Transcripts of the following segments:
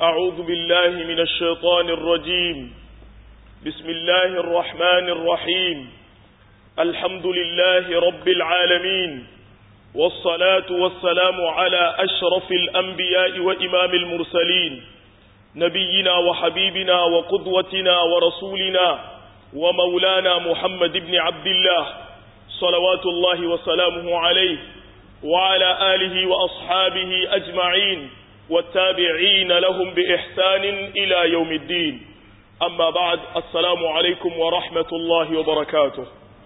أعوذ بالله من الشيطان الرجيم بسم الله الرحمن الرحيم الحمد لله رب العالمين والصلاة والسلام على أشرف الأنبياء وإمام المرسلين نبينا وحبيبنا وقدوتنا ورسولنا ومولانا محمد بن عبد الله صلوات الله وسلامه عليه وعلى آله وأصحابه أجمعين والتابعين لهم بإحسان إلى يوم الدين أما بعد السلام عليكم ورحمة الله وبركاته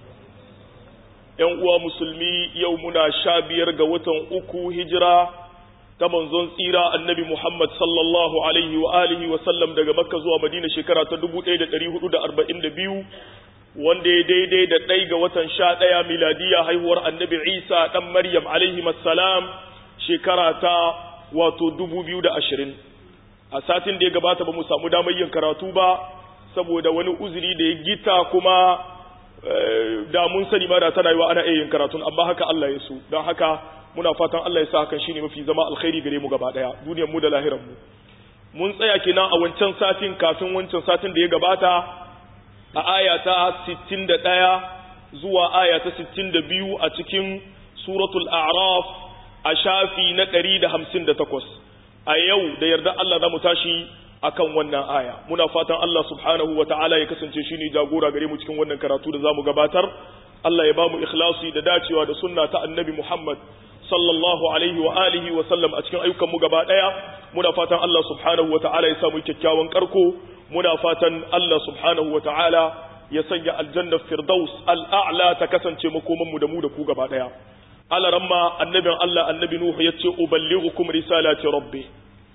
uwa musulmi yau muna sha biyar ga watan uku hijira ta manzon tsira annabi Muhammad sallallahu alaihi wa alihi wa sallam daga makka zuwa madina shekara ta 1442 wanda ya daidai da ɗai ga watan sha ɗaya miladiya haihuwar annabi isa ɗan maryam alaihi salam shekara ta wato 2020 a satin da ya gabata ba mu samu damar yin karatu ba saboda wani uzuri da ya gita kuma da mun sani ma da tana yi wa ana iya yin karatun amma haka Allah ya so don haka muna fatan Allah ya sa hakan shine mafi zama alkhairi gare mu gaba daya duniyar mu da lahirar mu mun tsaya kenan a wancan satin kafin wancan satin da ya gabata a aya ta 61 zuwa aya ta 62 a cikin suratul a'raf a shafi na 158 a yau da yarda Allah za mu tashi akan wannan aya muna fatan Allah subhanahu wa ta'ala ya kasance shi ne jagora gare mu cikin wannan karatu da zamu gabatar Allah ya ba mu ikhlasi da dacewa da sunna ta annabi Muhammad sallallahu alaihi wa alihi wa sallam a cikin ayyukan mu gaba daya muna fatan Allah subhanahu wa ta'ala ya samu kyakkyawan karko muna fatan Allah subhanahu wa ta'ala ya sanya aljanna firdaus al'a'la ta kasance makoman mu da mu da ku gaba daya alaramma annabin Allah annabi Nuhu yace uballighukum risalati rabbi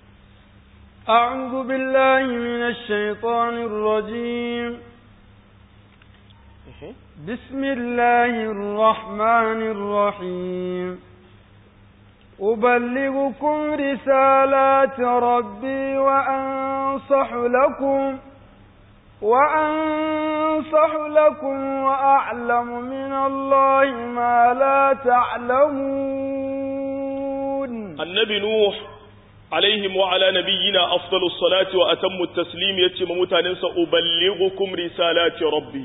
أعوذ بالله من الشيطان الرجيم بسم الله الرحمن الرحيم أبلغكم رسالات ربي وأنصح لكم وأنصح لكم وأعلم من الله ما لا تعلمون النبي نوح alaihim wa ala nabiyyina afdalus salati wa atammu taslim yace ma mutanen sa uballighukum risalati rabbi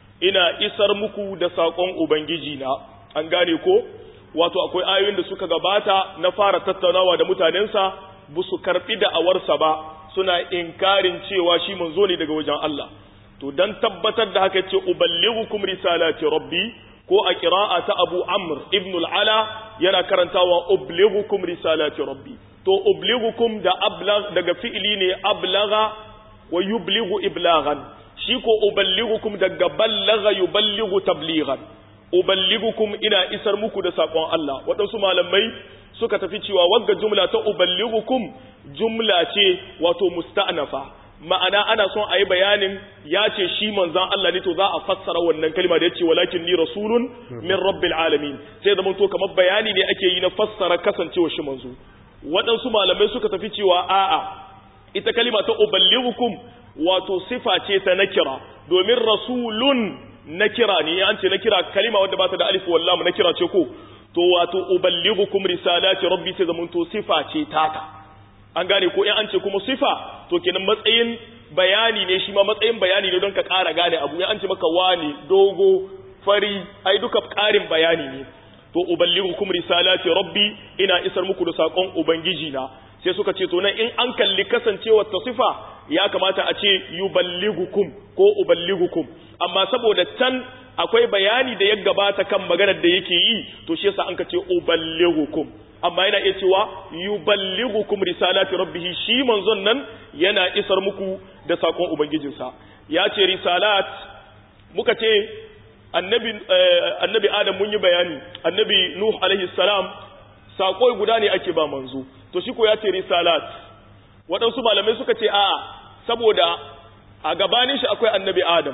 ina isar muku da sakon ubangiji na an gane ko wato akwai ayoyin da suka gabata na fara tattaunawa da mutanen sa busu karbi da awarsa ba suna inkarin cewa shi manzo ne daga wajen Allah to dan tabbatar da haka yace uballighukum risalati rabbi ko a qira'a ta Abu Amr ibn al-Ala yana karantawa ublighukum risalati rabbi to ubligukum da ablag daga fi'ili ne ablaga wa yubligu iblaghan shi ko uballigukum daga ballaga yuballigu tablighan uballigukum ina isar muku da sakon Allah waɗansu malamai suka tafi cewa wagga jumla ta uballigukum jumla ce wato musta'nafa ma'ana ana son a yi bayanin ya ce shi manzan Allah ne to za a fassara wannan kalma da ya ce walakin ni rasulun min rabbil alamin sai zama to kamar bayani ne ake yi na fassara kasancewa shi manzo waɗansu malamai suka tafi cewa a'a ita kalima ta uballighukum wato sifa ce ta nakira domin rasulun nakira ne an ce nakira kalima wadda ba ta da alif wallam nakira ce ko to wato uballighukum risalati rabbi sai zaman to sifa ce taka an gane ko in an ce kuma sifa to kenan matsayin bayani ne shi ma matsayin bayani ne don ka ƙara gane abu in an ce maka wani dogo fari ai duka ƙarin bayani ne to uballighukum risalati rabbi ina isar muku da sakon ubangiji na sai suka ce to nan in an kalli kasancewar ta sifa ya kamata a ce yuballighukum ko uballighukum amma saboda can akwai bayani da ya gabata kan maganar da yake yi to shi yasa an ka ce uballighukum amma yana iya cewa yuballighukum risalati rabbih shi manzon nan yana isar muku da sakon ubangijinsa ya ce risalat muka ce annabi annabi adam mun yi bayani annabi nuh alaihi salam sako guda ne ake ba manzo to shi ko ya ce risalat waɗansu malamai suka ce a saboda a gabanin shi akwai annabi adam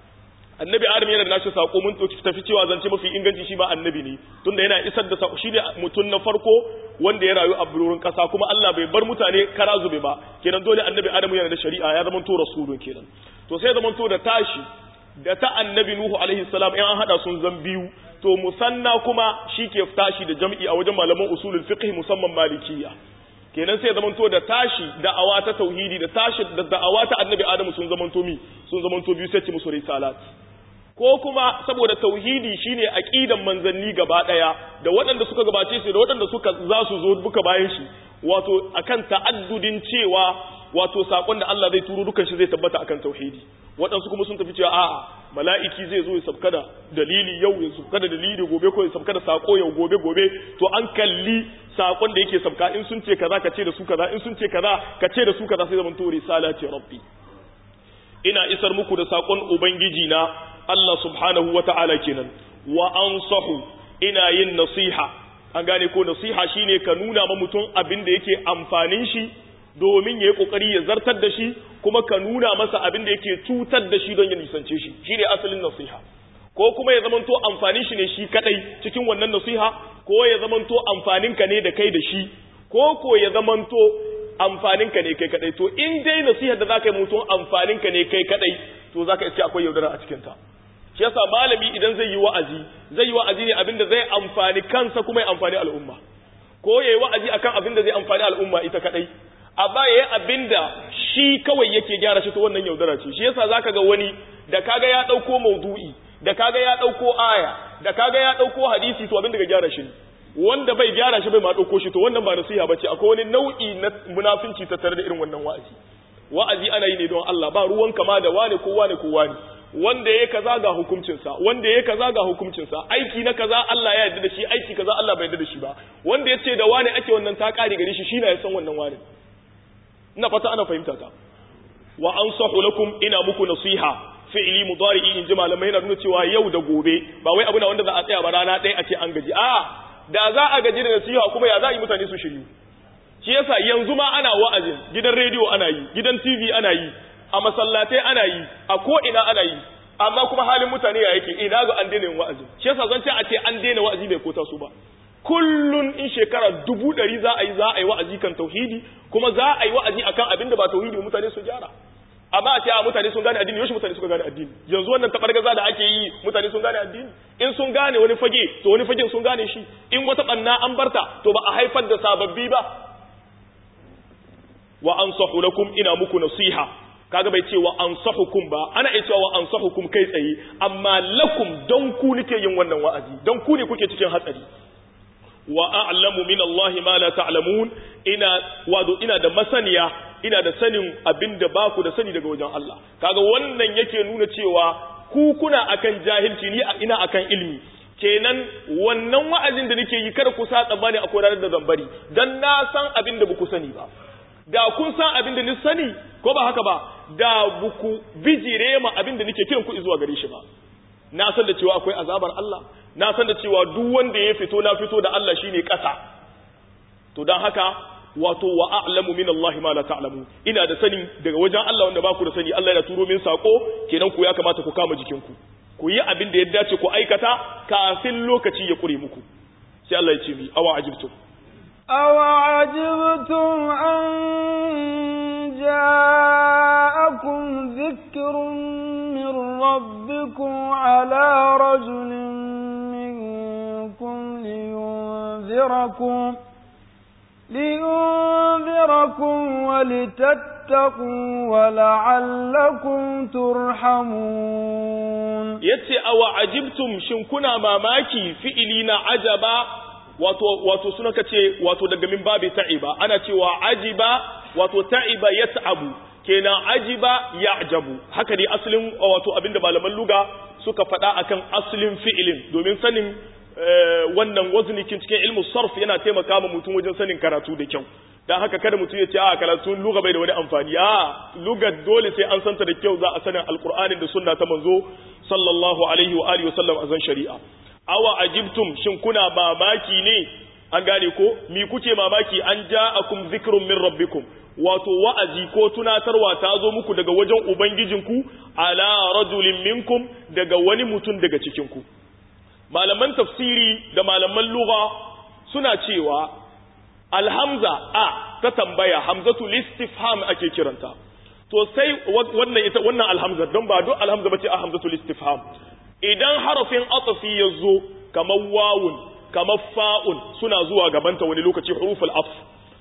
annabi adam yana da nashi sako mun tafi cewa zance mafi inganci shi ba annabi ne tunda yana isar da sako shi ne mutum na farko wanda ya rayu a bururin kasa kuma Allah bai bar mutane kara zube ba kenan dole annabi adam yana da shari'a ya zama to rasulun kenan to sai zama to da tashi da ta annabi nuhu alaihi salam in an hada sun zan biyu to musanna kuma shi ke tashi da jam'i a wajen malaman usulul fiqh musamman malikiyya kenan sai zamanto da tashi da'awa ta tauhidi da tashi da da'awa ta annabi adamu sun zamanto mi sun zamanto biyu sai ce musu risalat ko kuma saboda tauhidi shine aqidan manzanni gaba daya da waɗanda suka gabace su da waɗanda suka za su zo duka bayan shi wato akan ta'addudin cewa wato sakon da Allah zai turo dukan shi zai tabbata akan tauhidi waɗansu kuma sun tafi cewa a'a mala'iki zai zo ya sabka da dalili yau ya sabka da dalili gobe ko ya sabka da sako yau gobe gobe to an kalli sakon da yake sabka in sun ce kaza ka ce da su kaza in sun ce kaza ka ce da su kaza sai zaman to risala ce rabbi ina isar muku da sakon ubangiji na Allah subhanahu wata'ala kenan wa ansahu ina yin nasiha an gane ko nasiha shine ka nuna ma mutum abin da yake amfanin shi domin ya yi ƙoƙari ya zartar da shi kuma ka nuna masa abin da yake cutar da shi don ya nisance shi shi ne asalin nasiha ko kuma ya zamanto amfanin shi ne shi kadai cikin wannan nasiha ko ya zamanto amfanin ka ne da kai da shi ko ko ya zamanto amfanin ka ne kai kadai to in dai nasiha da zaka yi mutum amfanin ka ne kai kadai to zaka iske akwai yaudara a cikin ta shi yasa malami idan zai yi wa'azi zai yi wa'azi ne abin da zai amfani kansa kuma ya amfani al'umma ko ya yi wa'azi akan abin da zai amfani al'umma ita kadai amma ya yi abin da shi kawai yake gyara shi to wannan yaudara ce shi yasa zaka ga wani da kaga ya ɗauko maudu'i da kaga ya ɗauko aya da kaga ya ɗauko hadisi to abin da ga gyara shi wanda bai gyara shi bai ma ɗauko shi to wannan ba nasiha bace akwai wani nau'i na munafinci tattare da irin wannan wa'azi wa'azi ana yi ne don Allah ba ruwan kama da wane ko wane ko wane wanda ya kaza ga hukuncinsa wanda ya kaza ga hukuncinsa aiki na kaza Allah ya yarda da shi aiki kaza Allah bai yarda da shi ba wanda ya ce da wane ake wannan ta kare gare shi shi na ya san wannan wane ina fata ana fahimta ta wa ansahu lakum ina muku nasiha fi'li mudari'i in ji malamai yana nuna cewa yau da gobe ba wai abu na wanda za a tsaya ba rana ɗaya a ce an gaji a da za a gaji da nasiha kuma ya za a yi mutane su shiryu shi yasa yanzu ma ana wa'azin gidan rediyo ana yi gidan tv ana yi a masallatai ana yi a ko ina ana yi amma kuma halin mutane ya yake ina ga an daina yin wa'azi shi yasa zan ce a ce an daina wa'azi bai kota su ba kullun in shekara dubu ɗari za a yi za a yi wa'azi kan tauhidi kuma za a yi wa'azi akan abin da ba tauhidi mutane su gyara amma a ce a mutane sun gane addini yaushe mutane suka gane addini yanzu wannan tabargaza da ake yi mutane sun gane addini in sun gane wani fage to wani fagen sun gane shi in wata banna an barta to ba a haifar da sababbi ba wa ansahu lakum ina muku nasiha kaga bai ce wa ansahukum ba ana iya cewa wa ansahukum kai tsaye amma lakum don ku nake yin wannan wa'azi don ku ne kuke cikin hatsari wa a'lamu min Allah ma la ta'lamun ina wado ina da masaniya ina da sanin abinda ba ku da sani daga wajen Allah kaga wannan yake nuna cewa ku kuna akan jahilci ni ina akan ilmi kenan wannan wa'azin da nake yi kada ku sa tsabani a koranar da zambari dan na san abin da ku sani ba da kun san abin da ni sani ko ba haka ba da buku bijire ma abin da nake kiran ku zuwa gare shi ba na san da cewa akwai azabar Allah na san da cewa duk wanda ya fito na fito da Allah shine ƙasa to dan haka wato wa a'lamu min Allah ma la ta'lamu ina da sani daga wajen Allah wanda ba ku da sani Allah yana turo min sako kenan ku ya kamata ku kama jikinku ku yi abin da ya dace ku aikata kafin lokaci ya kure muku sai Allah ya ce mi awa ajibtum awa ajibtum an ja'akum dhikrun min rabbikum ala rajulin minkum liyunzirakum لينذركم ولتتقوا ولعلكم ترحمون yace awa ajibtum shin kuna mamaki fi'ili na ajaba wato wato suna kace wato daga min babi ta'iba ana cewa ajiba wato ta'iba yat'abu kenan ajiba ya'jabu haka ne asalin wato abinda malaman luga suka faɗa akan asalin fi'ilin domin sanin wannan waznikin cikin ilmu sarf yana taimaka ma mutum wajen sanin karatu da kyau dan haka kada mutum ya ce a karatu lugha bai da wani amfani a lugha dole sai an santa da kyau za a sanin alqur'anin da sunna ta manzo sallallahu alaihi wa alihi wasallam azan shari'a awa ajibtum shin kuna mamaki ne an gane ko mi kuke mamaki an ja'akum zikrun min rabbikum wato wa'azi ko tunatarwa ta zo muku daga wajen ubangijinku ala rajulin minkum daga wani mutum daga cikinku malaman tafsiri da malaman lugha suna cewa alhamza a ta tambaya hamzatu listifham ake kiranta to sai wannan ita wannan alhamza don ba duk alhamza bace a hamzatu listifham idan harafin atafi ya zo kamar wawun kamar fa'un suna zuwa gabanta wani lokaci huruful af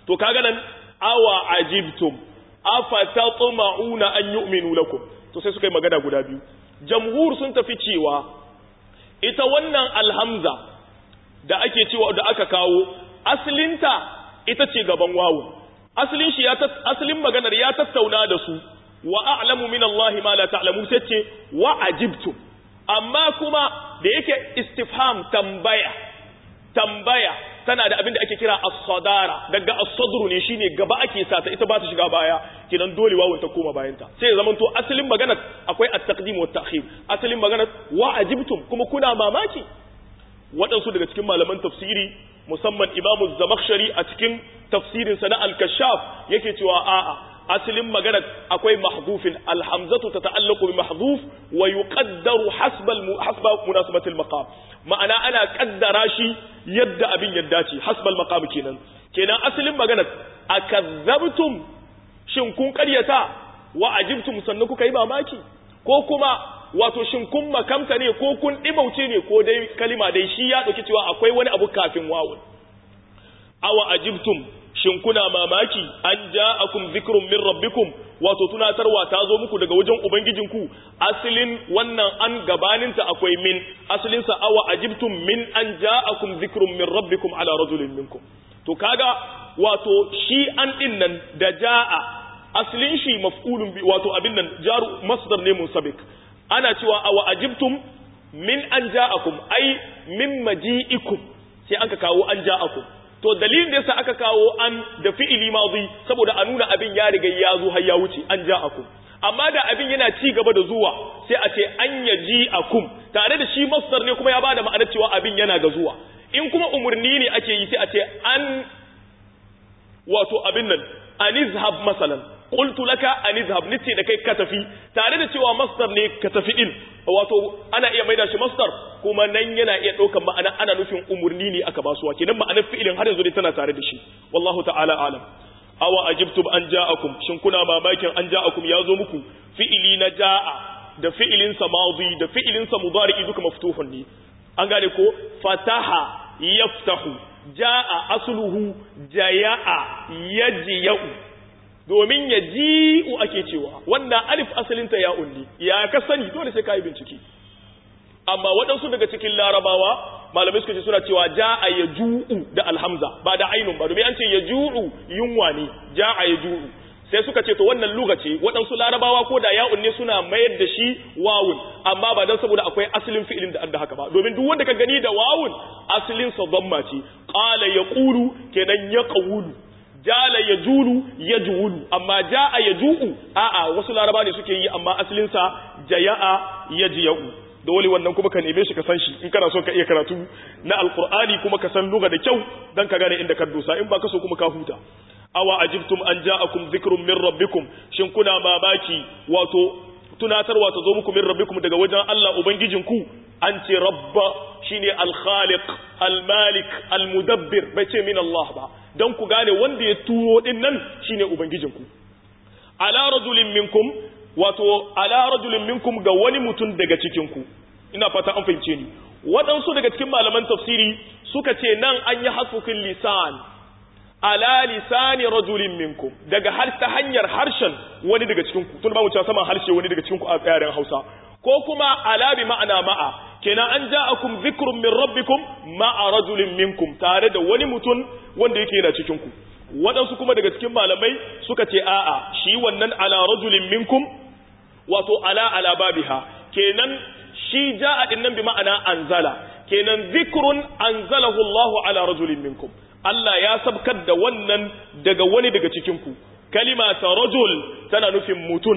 to kaga nan awa ajibtum afatatma'una an yu'minu lakum to sai suka yi magana guda biyu jamhur sun tafi cewa ita wannan alhamza da ake cewa da aka kawo asalinta ita ce gaban wawu asalin shi ya asalin maganar ya tattauna da su wa a'lamu min Allah ma la ta'lamu sai ce wa ajibtum amma kuma da yake istifham tambaya tambaya tana da abin da ake kira as-sadara daga as-sadru ne shine gaba ake sa ta ita ba ta shiga baya kidan dole wawun ta koma bayan ta sai ya zamanto asalin maganar akwai at-taqdim wa at-ta'khir asalin maganar wa ajibtum kuma kuna mamaki waɗansu daga cikin malaman tafsiri musamman Imam Zamakhshari a cikin tafsirin sa na Al-Kashaf yake cewa a'a asalin magana akwai mahdhufin alhamzatu tata'allaqu bi mahdhuf wa yuqaddaru hasba hasba munasabati al-maqam ma'ana ana kaddara shi yadda abin yadda ce hasba al-maqam kenan kenan asalin magana akazzabtum shin kun karyata wa ajibtum sannan kuka yi mamaki ko kuma wato shin kun makamta ne ko kun ɗimauce ne ko dai kalima dai shi ya ɗauki cewa akwai wani abu kafin wawun awa ajibtum shin kuna mamaki an ja'akum zikrun min rabbikum wato tunatarwa ta zo muku daga wajen ubangijinku asalin wannan an gabaninta akwai min asalin sa awa ajibtum min an ja'akum zikrun min rabbikum ala rajulin minkum to kaga wato shi an din nan da ja'a asalin shi maf'ulun bi wato abin nan jaru masdar ne munsabik ana cewa awa ajibtum min an ja'akum ai min maji'ikum sai aka kawo an ja'akum to dalilin da yasa aka kawo an da fi'ili madhi saboda a nuna abin ya riga ya zo har ya wuce an ja'akum amma da abin yana ci gaba da zuwa sai a ce an yaji'akum tare da shi masdar ne kuma ya bada ma'anar cewa abin yana ga zuwa in kuma umurni ne ake yi sai a ce an wato abin nan anizhab masalan qultu laka anizhab nace da kai ka tafi tare da cewa masdar ne ka tafi din wato ana iya maida shi masdar kuma nan yana iya daukan ma'ana ana nufin umurni ne aka basuwa kenan ma'anar fi'ilin har yanzu dai tana tare da shi wallahu ta'ala alam awa ajibtum an ja'akum shin kuna mamakin an ja'akum yazo muku fi'ili na ja'a da fi'ilin sa madi da fi'ilin sa mudari duka maftuhun ne an gane ko fataha yaftahu ja'a asluhu jaya'a yajiya'u domin ya ji'u ake cewa wannan alif asalinta ya unni ya ka sani dole sai ka yi bincike amma waɗansu daga cikin larabawa malamai suka ce suna cewa ja'a ya ju'u da alhamza ba da ainun ba domin an ce ya ju'u yunwa ne ja'a ya ju'u sai suka ce to wannan luga ce waɗansu larabawa ko da ya'un ne suna mayar da shi wawun amma ba dan saboda akwai asalin fi'ilin da adda haka ba domin duk wanda ka gani da wawun asalin sa dhamma ce qala yaqulu kenan yaqulu jala ya julu ya juwulu amma ja'a ya ju'u a'a wasu laraba ne suke yi amma asalinsa jaya'a ya jiya'u dole wannan kuma ka neme shi ka san shi in kana so ka iya karatu na alqur'ani kuma ka san lugha da kyau dan ka gane inda ka dosa in ba ka so kuma ka huta awa ajibtum an ja'akum dhikrun min rabbikum shin kuna mamaki wato tunatarwa ta zo muku min rabbikum daga wajen Allah ubangijinku an ce rabba shine al-khaliq al-malik al-mudabbir bai ce min Allah ba don ku gane wanda ya turo din nan shine ubangijinku ala rajulin minkum wato ala rajulin minkum ga wani mutum daga cikinku ina fata an fahimce ni waɗansu daga cikin malaman tafsiri suka ce nan an yi hasfukin lisan ala lisani rajulin minkum daga har ta hanyar harshen wani daga cikinku tun ba mu cewa saman harshe wani daga cikinku a yaren Hausa ko kuma ala bi ma'ana ma'a kenan an ja'akum dhikrun min rabbikum ma'a rajulin minkum tare da wani mutum wanda yake yana cikin ku waɗansu kuma daga cikin malamai suka ce a'a shi wannan ala rajulin minkum wato ala ala babiha kenan shi ja'a din nan bi ma'ana anzala kenan dhikrun anzalahu Allahu ala rajulin minkum Allah ya sabkar da wannan daga wani daga cikin ku kalima ta rajul tana nufin mutum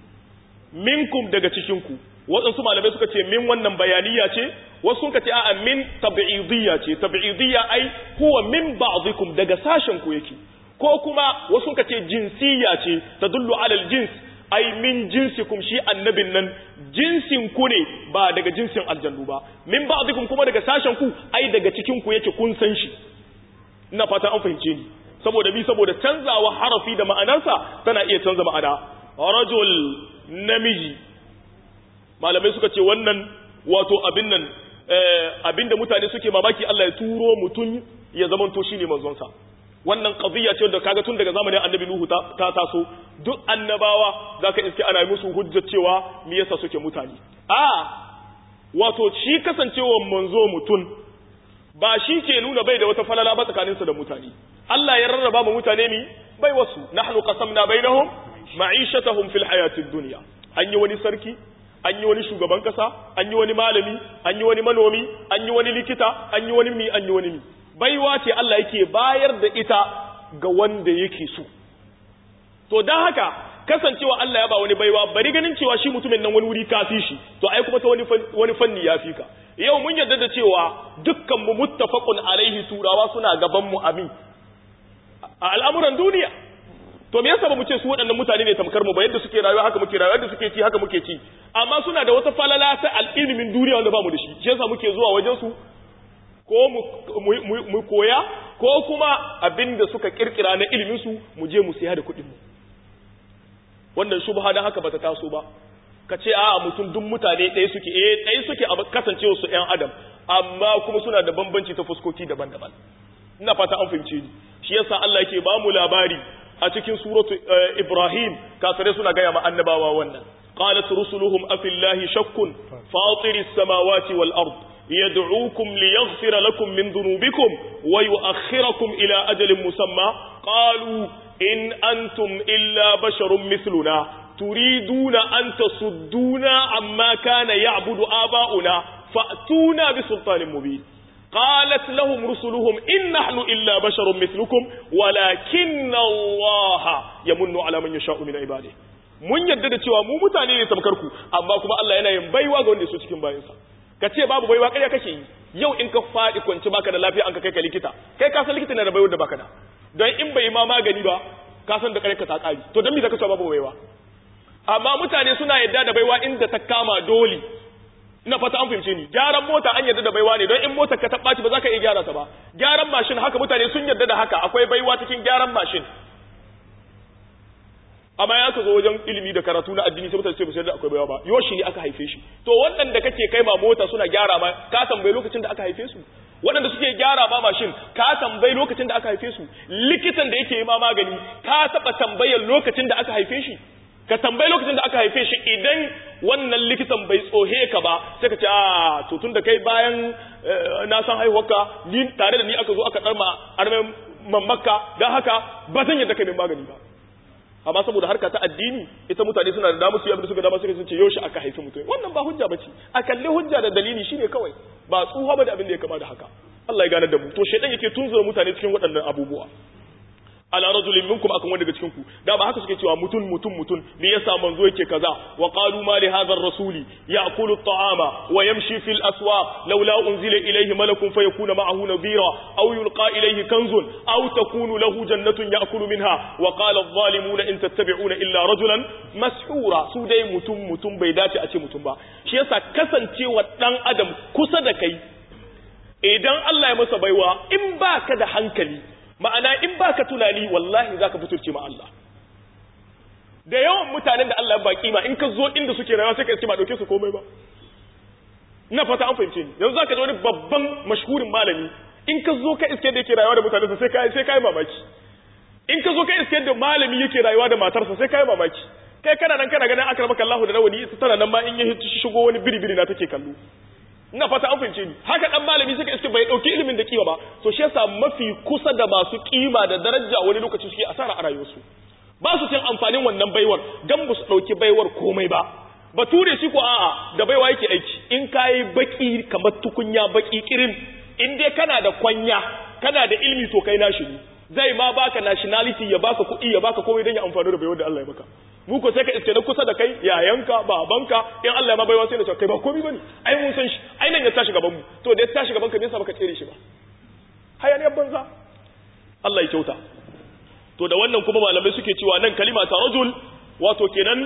minkum daga cikin ku waɗansu malamai suka ce min wannan bayaniya ce wasu suka ce a'a min tab'idiyya ce tab'idiyya ai huwa min ba'dikum daga sashen ku yake ko kuma wasu suka ce jinsiyya ce tadullu ala aljins ai min jinsikum shi annabin nan jinsin ku ne ba daga jinsin aljannu ba min ba'dikum kuma daga sashen ku ai daga cikin ku yake kun san shi ina fata an fahimce ni saboda bi saboda canzawa harafi da ma'anarsa tana iya canza ma'ana rajul namiji malamai suka ce wannan wato abin nan abin da mutane suke mamaki Allah ya turo mutum ya zamanto shine manzonsa wannan qadiyya ce da kaga tun daga zamanin annabi nuhu ta, ta taso duk annabawa zaka iske ana musu hujjar cewa me yasa suke mutane a wato shi kasancewa manzo mutun ba shi ke nuna bai da wata falala ba tsakaninsa da mutane Allah ya rarraba mu mutane mi bai wasu nahnu qasamna bainahum ma'ishatahum fil hayatid dunya an yi wani sarki an yi wani shugaban kasa an yi wani malami an yi wani manomi an yi wani likita an yi wani mi an yi wani mi baiwa ce Allah yake bayar da ita ga wanda yake so to dan haka kasancewa Allah ya ba wani baiwa bari ganin cewa shi mutumin nan wani wuri kafi shi to ai kuma ta wani wani fanni ya fi ka yau mun yarda da cewa dukkan mu muttafaqun alaihi turawa suna gaban mu amin a al'amuran duniya to me yasa ba mu ce su waɗannan mutane ne tamkar mu ba yadda suke rayuwa haka muke rayuwa yadda suke ci haka muke ci amma suna da wata falala ta al'ilmin duniya wanda ba mu da shi shi yasa muke zuwa wajen su ko mu koya ko kuma abinda suka kirkira na ilimin su mu je mu siya da kuɗin mu wannan shubha dan haka bata taso ba ka ce a mutum duk mutane ɗaya suke eh ɗaya suke a kasancewa su ƴan adam amma kuma suna da bambanci ta fuskoki daban-daban ina fata an fahimce ni shi yasa Allah yake ba mu labari a cikin suratu Ibrahim kafirai suna gaya ma annabawa wannan qalat rusuluhum afillahi shakkun fatiris samawati wal ard yad'ukum liyaghfira lakum min dhunubikum wa yu'akhkhirakum ila ajalin musamma qalu in antum illa basharun mithluna turiduna an tasudduna amma kana ya'budu aba'una fa'tuna bi sultanin mubin قالت لهم رسلهم إن نحن إلا بشر مثلكم ولكن الله يمن على من يشاء من عباده mun yadda da cewa mu mutane ne tamkar ku amma kuma Allah yana yin baiwa ga wanda su cikin bayansa ka ce babu baiwa kai kake yi yau in ka faɗi kwanci baka da lafiya an ka kai ka likita kai ka san likita na da baiwa da baka da don in bai ma magani ba ka san da ka ta kari to don me zaka cewa babu baiwa amma mutane suna yadda da baiwa inda ta kama dole ina fata an fahimce ni gyaran mota an yarda da baiwa ne don in motar ka ta ɓaci ba za ka iya gyara ta ba gyaran mashin haka mutane sun yarda da haka akwai baiwa cikin gyaran mashin amma ya ka zo wajen ilimi da karatu na addini sai mutane ce ba sai da akwai baiwa ba yoshi ne aka haife shi to waɗanda kake kai ma mota suna gyara ma ka tambayi lokacin da aka haife su waɗanda suke gyara ma mashin ka tambayi lokacin da aka haife su likitan da yake yi ma magani ka taɓa tambayar lokacin da aka haife shi ka tambayi lokacin da aka haife shi idan wannan likitan bai tsohe ka ba sai ka ce a to tun da kai bayan na san haihuwarka ni tare da ni aka zo aka ɗarma armen mammakka don haka ba zan yadda kai min magani ba amma saboda harka ta addini ita mutane suna da damu su yi abin da suka dama suka ce yaushe aka haifi mutum wannan ba hujja bace a kalli hujja da dalili shine kawai ba tsuha ba da abin da ya kama da haka Allah ya gane da mu to shedan yake tunzura mutane cikin waɗannan abubuwa ala rajulin minkum akan wanda daga cikin ku da ba haka suke cewa mutun mutun mutun me yasa manzo yake kaza wa qalu ma li hadha ar-rasuli ya'kulu at-ta'ama wa yamshi fil aswaq laula unzila ilayhi malakun fayakuna ma'ahu nadhira aw yulqa ilayhi kanzun aw takunu lahu jannatun ya'kulu minha wa qala adh-dhalimuna in tattabi'una illa rajulan mashura su dai mutum mutum bai dace a ce mutum ba shi yasa kasancewa dan adam kusa da kai idan Allah ya masa baiwa in baka da hankali ma'ana in baka tunani wallahi zaka fiturce ma Allah da yawan mutanen da Allah ya baki ma in ka zo inda suke rayuwa sai ka ce ba dauke su komai ba ina fata an fahimce ni yanzu zaka ji wani babban mashhurin malami in ka zo ka iske da yake rayuwa da mutane sai kai sai kai mamaki in ka zo ka iske da malami yake rayuwa da matarsa sai kai mamaki kai kana nan kana ganin akramaka Allah da rawani ita tana nan ma in ya shigo wani biri-biri na take kallo ina fata an fahimce ni haka dan malami suka iske bai dauki ilimin da kima ba to shi yasa mafi kusa da masu kima da daraja wani lokaci suke asara a rayuwarsu ba su cin amfanin wannan baiwar dan ba su dauki baiwar komai ba bature shi ko a'a da baiwa yake aiki in kai baki kamar tukunya baki kirin in dai kana da kwanya kana da ilimi to kai nashi ne zai ma baka nationality ya baka kuɗi ya baka komai dan ya amfani da baiwar da Allah ya maka mu ko sai ka iske na kusa da kai yayanka babanka in Allah ya ma baiwa sai na ce kai ba komai bane ai mun san shi ai nan ya tashi gaban mu to da ya tashi gaban ka me yasa baka tsere shi ba hayaniyar banza Allah ya kyauta to da wannan kuma malamai suke cewa nan kalima ta rajul wato kenan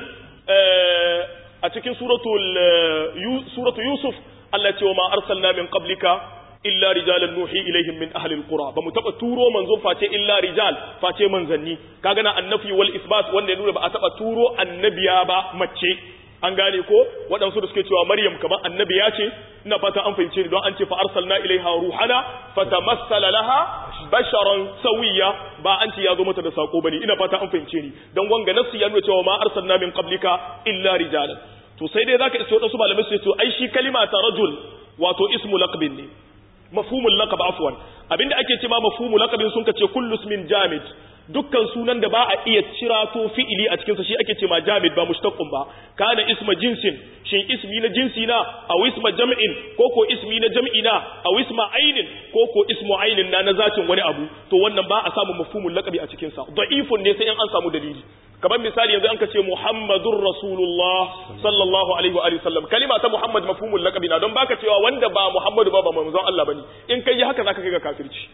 a cikin suratul suratu yusuf Allah ya ce wa ma arsalna min qablika illa rijalan nuhi ilaihim min ahli alqura ba mu taba turo manzon face illa rijal face manzanni kaga na annafi wal isbat wanda ya nuna ba a taba turo annabiya ba mace an gane ko waɗansu da suke cewa maryam kamar annabi ya ce ina fata an fahimce ni don an ce fa arsalna ilaiha ruhana fatamassala laha basharan sawiya ba an ce ya zo mata da sako bane ina fata an fahimce ni don wanga nasu ya nuna cewa ma arsalna min qablika illa rijalan to sai dai zaka iso waɗansu malamai su ce to ai shi kalima ta rajul wato ismu laqabin ne mafhumul laqab afwan abinda ake ce ma mafhumul laqabin sun kace kullu ismin jamid dukkan sunan da ba a iya cira to fi'ili a cikinsa shi ake ce ma jamid ba mushtaqqun ba kana isma jinsin shin ismi na jinsi na aw isma jam'in ko ko ismi na jam'i na aw isma ainin ko ko ismu ainin na na zatin wani abu to wannan ba a samu mafhumul laqabi a cikin sa da'ifun ne sai in an samu dalili kamar misali yanzu an ka ce muhammadur rasulullah sallallahu alaihi wa alihi sallam kalima ta muhammad mafhumul laqabi na don baka cewa wanda ba muhammadu ba ba manzon Allah bane in kai haka zaka kai ga kafirci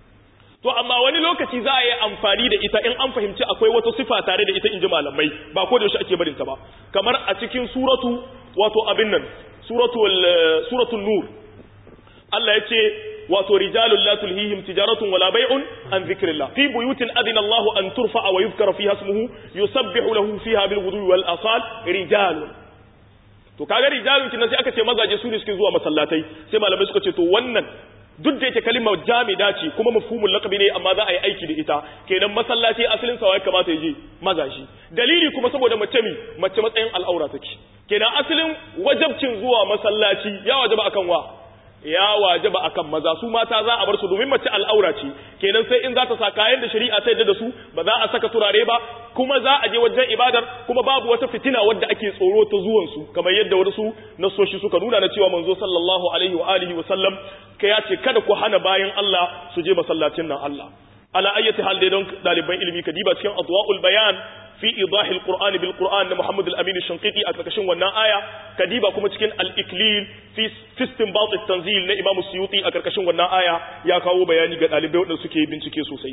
to amma wani lokaci za a yi amfani da ita in an fahimci akwai wata sifa tare da ita in ji malamai ba ko da yaushe ake barinta ba kamar a cikin suratu wato abin nan suratul suratul nur Allah ya ce wato rijalul la tulhihim tijaratun wala bai'un an dhikrillah fi buyutin adina Allah an turfa'a wa yuzkara fiha ismuhu yusabbihu lahu fiha bil ghudwi wal asal rijalun to kaga rijalun kin sai aka ce mazaje su ne suke zuwa masallatai sai malamai suka ce to wannan duk da yake kalimar jamida ce kuma mafhumul laqabi ne amma za a yi aiki da ita kenan masallaci asalin sa ya kamata ya je mazaji dalili kuma saboda mace mi mace matsayin al'aura take kenan asalin wajabcin zuwa masallaci ya wajaba akan wa ya wajaba akan maza su mata za a bar su domin mace al'aura ce kenan sai in za ta sa kayan da shari'a ta yadda da su ba za a saka turare ba kuma za a je wajen ibadar kuma babu wata fitina wadda ake tsoro ta zuwan su kamar yadda wasu nasoshi suka nuna na cewa manzo sallallahu alaihi wa alihi wa sallam ka ya ce kada ku hana bayan Allah su je masallacin nan Allah ala ayyati hal dai don daliban ilimi ka diba cikin adwaul bayan fi idahi alquran bil quran na Muhammad al-Amin shanqiti a karkashin wannan aya ka diba kuma cikin al-iklil fi istinbat at-tanzil na Imam Suyuti a karkashin wannan aya ya kawo bayani ga dalibai wanda suke bincike sosai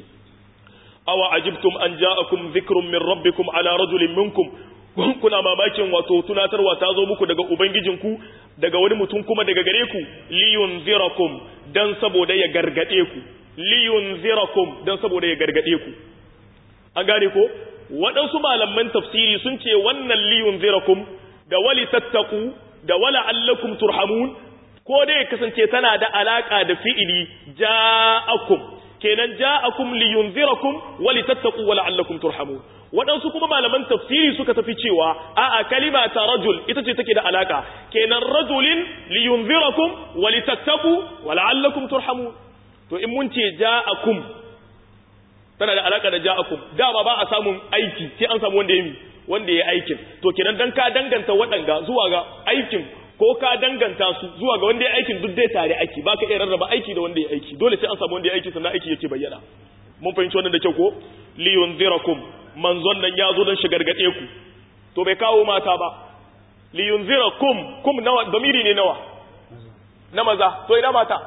awa ajibtum an ja'akum dhikrun min rabbikum ala rajulin minkum kuna mamakin wato tunatarwa ta zo muku daga ubangijinku daga wani mutum kuma daga gare ku liyunzirakum dan saboda ya gargade ku liyunzirakum dan saboda ya gargade ku an gane ko waɗansu malaman tafsiri sun ce wannan liyunzirakum da wali tattaku da wala allakum turhamun ko dai kasance tana da alaka da fi'ili ja'akum kenan ja'akum liyunzirakum wali tattaku wala allakum turhamun waɗansu kuma malaman tafsiri suka tafi cewa a'a kalima ta rajul ita ce take da alaka kenan rajulin liyunzirakum wa litattaku wa la'allakum turhamun to in mun ce ja'akum tana da alaka da ja'akum dama ba a samun aiki sai an samu wanda ya yi wanda ya aikin to kenan dan ka danganta waɗanga zuwa ga aikin ko ka danganta su zuwa ga wanda ya aikin duk dai tare aiki ba ka iya rarraba aiki da wanda ya aiki dole sai an samu wanda ya aiki sannan aiki yake bayyana mun fahimci wannan da kyau ko liyunzirakum manzon nan ya zo don shi gargaɗe ku to bai kawo mata ba liyunzira kum kum nawa damiri ne nawa na maza to ina mata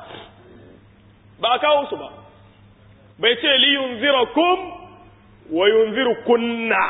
ba a kawo su ba bai ce liyunzira kum wa yunziru kunna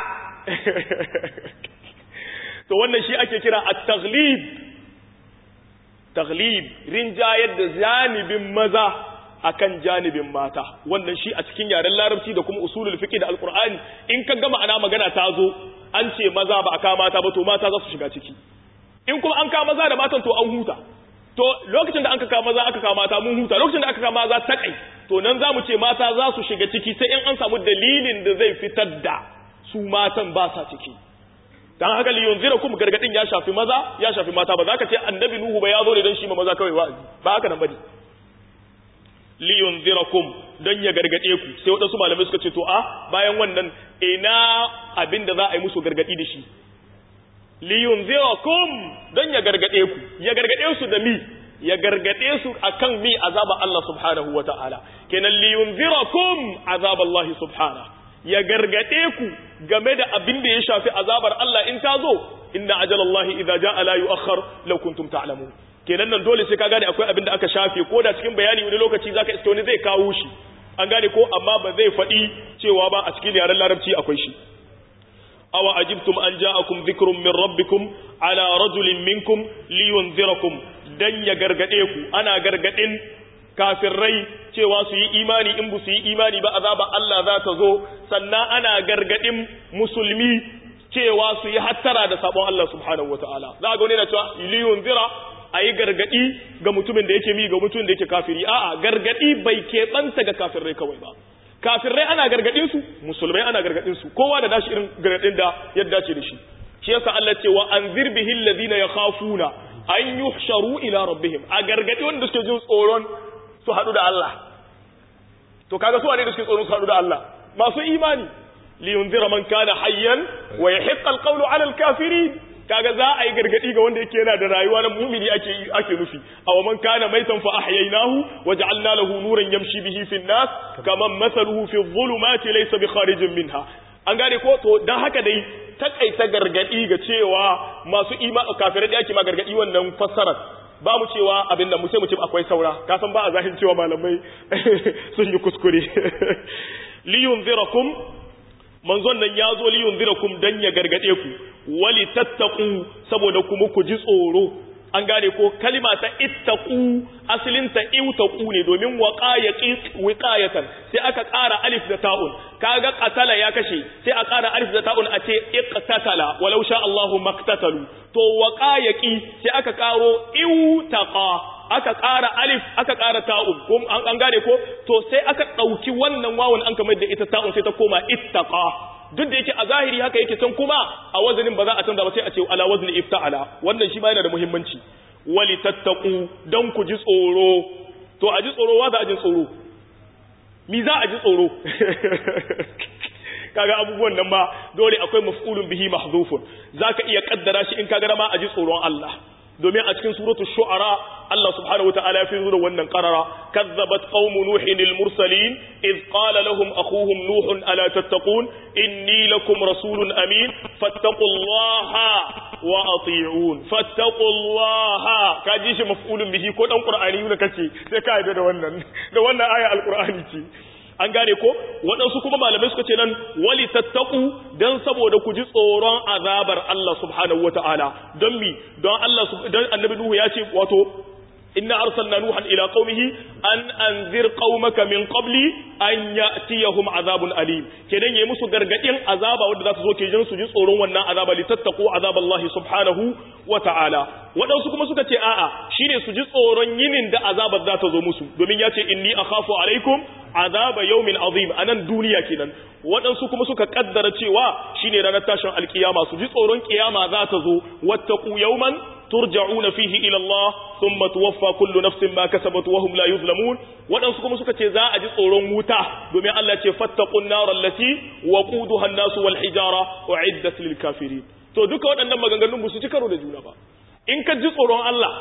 to wannan shi ake kira at-taghlib taghlib rinjayar da janibin maza akan janibin mata wannan shi a cikin yaren larabci da kuma usulul fiqh da alqur'ani in ka gama ana magana ta zo an ce maza ba aka mata ba to mata za su shiga ciki in kuma an ka maza da matan to an huta to lokacin da an ka maza aka ka mata mun huta lokacin da aka ka maza ta kai to nan za mu ce mata za su shiga ciki sai in an samu dalilin da zai fitar da su matan ba sa ciki dan haka li yunzirakum gargadin ya shafi maza ya shafi mata ba za ka ce annabi nuhu ba ya zo ne dan shi ma maza kawai wa'azi ba haka nan bane liyunzirakum don ya gargade ku sai waɗansu malamai suka ce to a bayan wannan ina abin da za a yi musu gargadi da shi liyunzirakum don ya gargade ku ya gargade su da mi ya gargade su akan mi azaba Allah subhanahu wata'ala kenan liyunzirakum azab Allah subhanahu ya gargade ku game da abin da ya shafi azabar Allah in ta zo inna ajalallahi idza jaa la yu'akhkhar law kuntum ta'lamun kenan nan dole sai ka gane akwai abin da aka shafe ko da cikin bayani wani lokaci zaka iske wani zai kawo shi an gane ko amma ba zai faɗi cewa ba a cikin yaren larabci akwai shi awa ajibtum an ja'akum dhikrun min rabbikum ala rajulin minkum liyunzirakum dan ya gargade ku ana gargadin kafirai cewa su yi imani in bu su yi imani ba azaba Allah za ta zo sannan ana gargadin musulmi cewa su yi hattara da sabon Allah subhanahu wataala za ga wani na cewa liyun zira a yi gargadi ga mutumin da yake mi ga mutumin da yake kafiri a'a gargadi bai keɓanta ga kafirai kawai ba kafirai ana gargadin su musulmai ana gargadin su kowa da dashi irin gargadin da ya dace da shi shi yasa Allah ce wa anzir bihi alladhina yakhafuna an yuhsharu ila rabbihim a gargadi wanda suke jin tsoron su hadu da Allah to kaga su wane da suke tsoron su hadu da Allah masu imani li yunzira man kana hayyan wa yahiqqa alqawlu ala alkafirin kaga za a yi gargadi ga wanda yake yana da rayuwa na mumini ake ake nufi aw man kana maitan fa ahyaynahu wa ja'alna lahu nuran yamshi bihi fi an-nas kaman mathaluhu fi adh-dhulumati laysa bi kharijin minha an gane ko to dan haka dai takaita gargadi ga cewa masu ima kafirai da ake ma gargadi wannan fassarar ba mu cewa abin da mu sai mu ce akwai saura ka san ba a zahin cewa malamai sun yi kuskure liyunzirakum manzon nan ya zo liyunzirakum dan ya gargade ku wali tattaku saboda kuma ku ji tsoro an gane ko kalima ta ittaqu asalin ta iwtaqu ne domin waqayaqi wiqayatan sai aka ƙara alif da ta'un kaga qatala ya kashe sai a ƙara alif da ta'un a ce iqtatala walau sha Allahu maktatalu to waqayaqi sai aka ƙaro iwtaqa aka ƙara alif aka ƙara ta'un ko an gane ko to sai aka ɗauki wannan wawan an kamar da ita ta'un sai ta koma ittaqa duk da yake a zahiri haka yake can kuma a wazanin ba za a canza ba sai a ce ala wazni ifta'ala wannan shi ma yana da muhimmanci wali tattaqu dan ku ji tsoro to a ji tsoro wa za a ji tsoro mi za a ji tsoro kaga abubuwan nan ba dole akwai maf'ulun bihi mahzufun zaka iya kaddara shi in kaga ma a ji tsoron Allah domin a cikin suratul shu'ara Allah subhanahu wataala ya fi zuwa wannan qarara kazzabat qaumu nuhin al mursalin id qala lahum akhuhum nuh ala tattaqun inni lakum rasulun amin fattaqullaha wa ati'un fattaqullaha kaji shi maf'ulun bihi ko dan qur'ani ne kace sai ka yarda da wannan da wannan aya alqur'ani ce an gane ko waɗansu kuma malamai suka ce nan wali tattaku don saboda ku ji tsoron azabar Allah subhanahu wata'ala don mi don Allah don annabi Nuhu ya ce wato inna arsalna nuhan ila qaumihi an anzir qaumaka min qabli an ya'tiyahum azabun alim kenan yayi musu gargadin azaba wanda za su zo ke jin su ji tsoron wannan azaba li tattaqu azaballahi subhanahu wata'ala waɗansu kuma suka ce a'a shine su ji tsoron yinin da azabar za ta zo musu domin ya ce inni akhafu alaikum azaba yawmin azim anan duniya kenan waɗansu kuma suka kaddara cewa shine ranar tashin alkiyama su ji tsoron kiyama za ta zo wattaqu yawman turja'una fihi ila Allah thumma tuwaffa kullu nafsin ma kasabat wa hum la yuzlamun waɗansu kuma suka ce za a ji tsoron wuta domin Allah ce fattaqun nar allati waquduha an-nas wal hijara u'iddat lil kafirin to duka waɗannan maganganun ba su ci karo da juna ba in ka ji tsoron Allah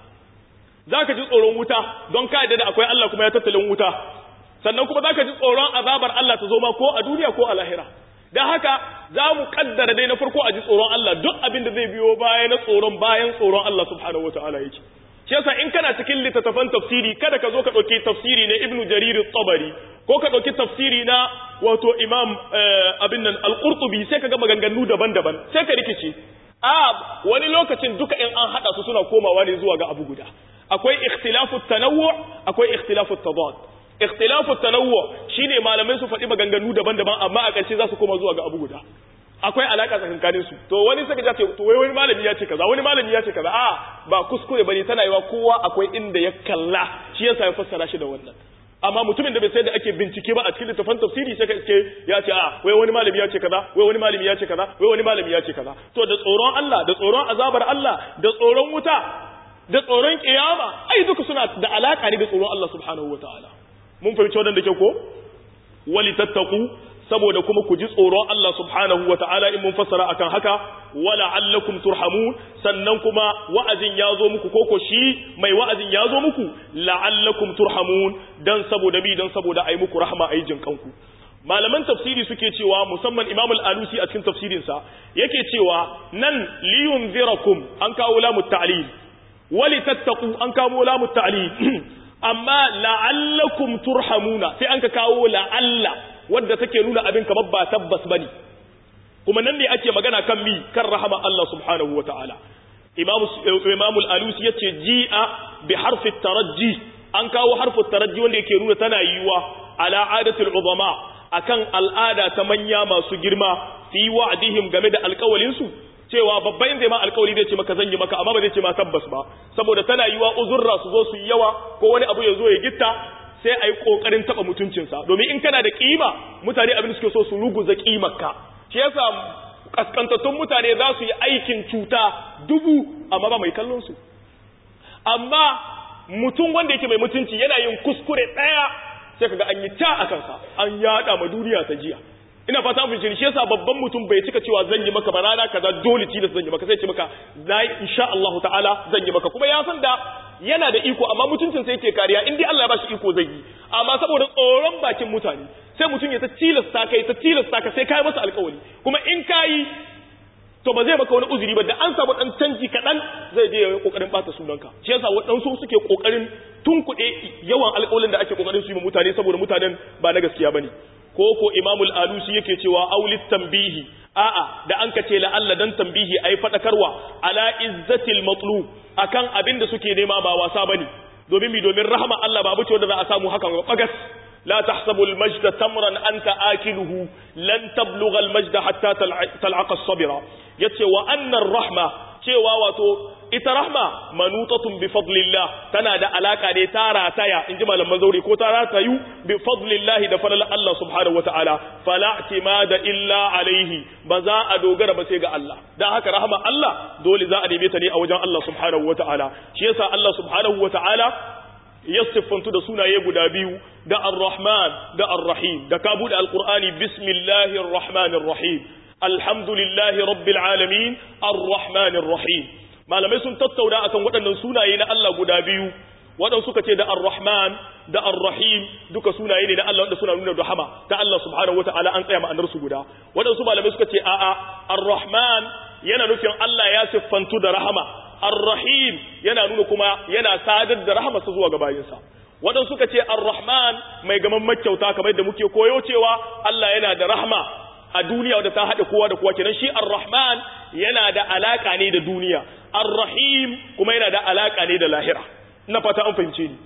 za ka ji tsoron wuta don ka yadda da akwai Allah kuma ya tattalin wuta sannan kuma za ka ji tsoron azabar Allah ta zo ma ko a duniya ko a lahira don haka za mu kaddara dai na farko a ji tsoron Allah duk abin da zai biyo baya na tsoron bayan tsoron Allah subhanahu wataala yake shi yasa in kana cikin littattafan tafsiri kada ka zo ka ɗauki tafsiri na ibnu jarir tabari ko ka ɗauki tafsiri na wato imam abin nan al-qurtubi sai ka ga maganganu daban-daban sai ka rikice a wani lokacin duka in an hada su suna komawa ne zuwa ga abu guda akwai ikhtilafu tanawwu akwai ikhtilafu tadad ikhtilafu tanawwu shine malamai su faɗi maganganu daban-daban amma a ƙarshe za su koma zuwa ga abu guda akwai alaka tsakankanin su to wani saka ce to wai wani malami ya ce kaza wani malami ya ce kaza a ba kuskure bane tana yiwa kowa akwai inda ya kalla shi yasa ya fassara shi da wannan amma mutumin da bai sai da ake bincike ba a cikin littafin tafsiri sai ka ce ya ce a wai wani malami ya ce kaza wai wani malami ya ce kaza wai wani malami ya ce kaza to da tsoron Allah da tsoron azabar Allah da tsoron wuta da tsoron kiyama ai duka suna da alaka ne da tsoron Allah subhanahu wataala mun fahimci wannan da kyau ko wali tattaku saboda kuma ku ji tsoron Allah subhanahu wa ta'ala in mun fassara akan haka wala allakum turhamun sannan kuma wa'azin ya zo muku koko shi mai wa'azin ya zo muku la'allakum turhamun dan saboda bi dan saboda ai muku rahma ai jin kanku malaman tafsiri suke cewa musamman Imam al-Alusi a cikin tafsirinsa yake cewa nan liyunzirakum an kawo lamu ta'lil wali tattaqu an kawo lamu ta'lil amma la'allakum turhamuna sai an ka kawo la'alla wadda take nuna abin kamar ba tabbas bane kuma nan ne ake magana kan mi kan rahama Allah subhanahu wataala imam imam al-alusi yace ji'a bi harfi taraji an kawo harfu taraji wanda yake nuna tana yiwa ala adatul uzama akan al'ada ta manya masu girma fi wa'dihim game da alƙawalin su cewa babban zai ma alƙawari zai ce maka zan yi maka amma ba zai ce ma tabbas ba saboda tana yiwa uzurra su zo su yi yawa ko wani abu ya zo ya gitta sai a yi ƙoƙarin taɓa mutuncinsa domin in kana da ƙima mutane abin da suke so su ruguza ƙimarka shi yasa kaskantattun mutane za su yi aikin cuta dubu amma ba mai kallon su amma mutum wanda yake mai mutunci yana yin kuskure ɗaya sai kaga an yi ta a kansa an yada ma duniya ta jiya ina fata mun shi yasa babban mutum bai cika cewa zan yi maka ba rana kaza dole tilas zan yi maka sai ce maka na insha Allah ta'ala zan yi maka kuma ya san da yana da iko amma mutuncin sai yake kariya in dai Allah ya bashi iko zai yi amma saboda tsoron bakin mutane sai mutum ya ta tilasta kai ta tilasta ka sai kai masa alƙawari kuma in kai to ba zai maka wani uzuri ba da an samu dan canji kaɗan zai je yayin kokarin bata sunanka shi yasa waɗansu suke kokarin tunkuɗe yawan alƙawarin da ake kokarin su yi mutane saboda mutanen ba na gaskiya bane ko ko imamul alusi yake cewa aulit tambihi a'a da an kace la Allah dan tambihi ai fadakarwa ala izzatil matlub akan abin da suke nema ba wasa bane domin mi domin rahama Allah ba abuce wanda za a samu hakan bagas la tahsabu al majda tamran anta akiluhu lan tablugha al majda hatta tal'aqa as-sabira yace wa anna ar-rahma cewa wato ita rahma manutatun bi fadlillah tana da alaka ne ta rataya in ji malaman zauri ko ta ratayu bi fadlillah da falal Allah subhanahu wataala fala da illa alaihi ba za a dogara ba sai ga Allah dan haka rahma Allah dole za a neme ta ne a wajen Allah subhanahu wataala shi yasa Allah subhanahu wataala ya siffantu da sunaye guda biyu da ar-rahman da ar-rahim da ka bude alqur'ani bismillahir rahmanir rahim alhamdulillahi rabbil alamin ar-rahmanir rahim malamai sun tattauna akan waɗannan sunaye na Allah guda biyu waɗansu suka ce da ar-rahman da ar-rahim duka sunaye ne na Allah wanda suna nuna rahama ta Allah subhanahu wataala an tsaya ma'anar su guda waɗansu malamai suka ce a'a ar-rahman yana nufin Allah ya siffantu da rahama ar-rahim yana nuna kuma yana sadar da rahama sa zuwa ga bayinsa waɗansu suka ce ar-rahman mai gaman makyauta kamar yadda muke koyo cewa Allah yana da rahama a duniya wadda ta haɗe kowa da kowa kenan shi ar-rahman yana da alaka ne da duniya ar-rahim kuma yana da alaka ne da lahira ina fata an fahimce ni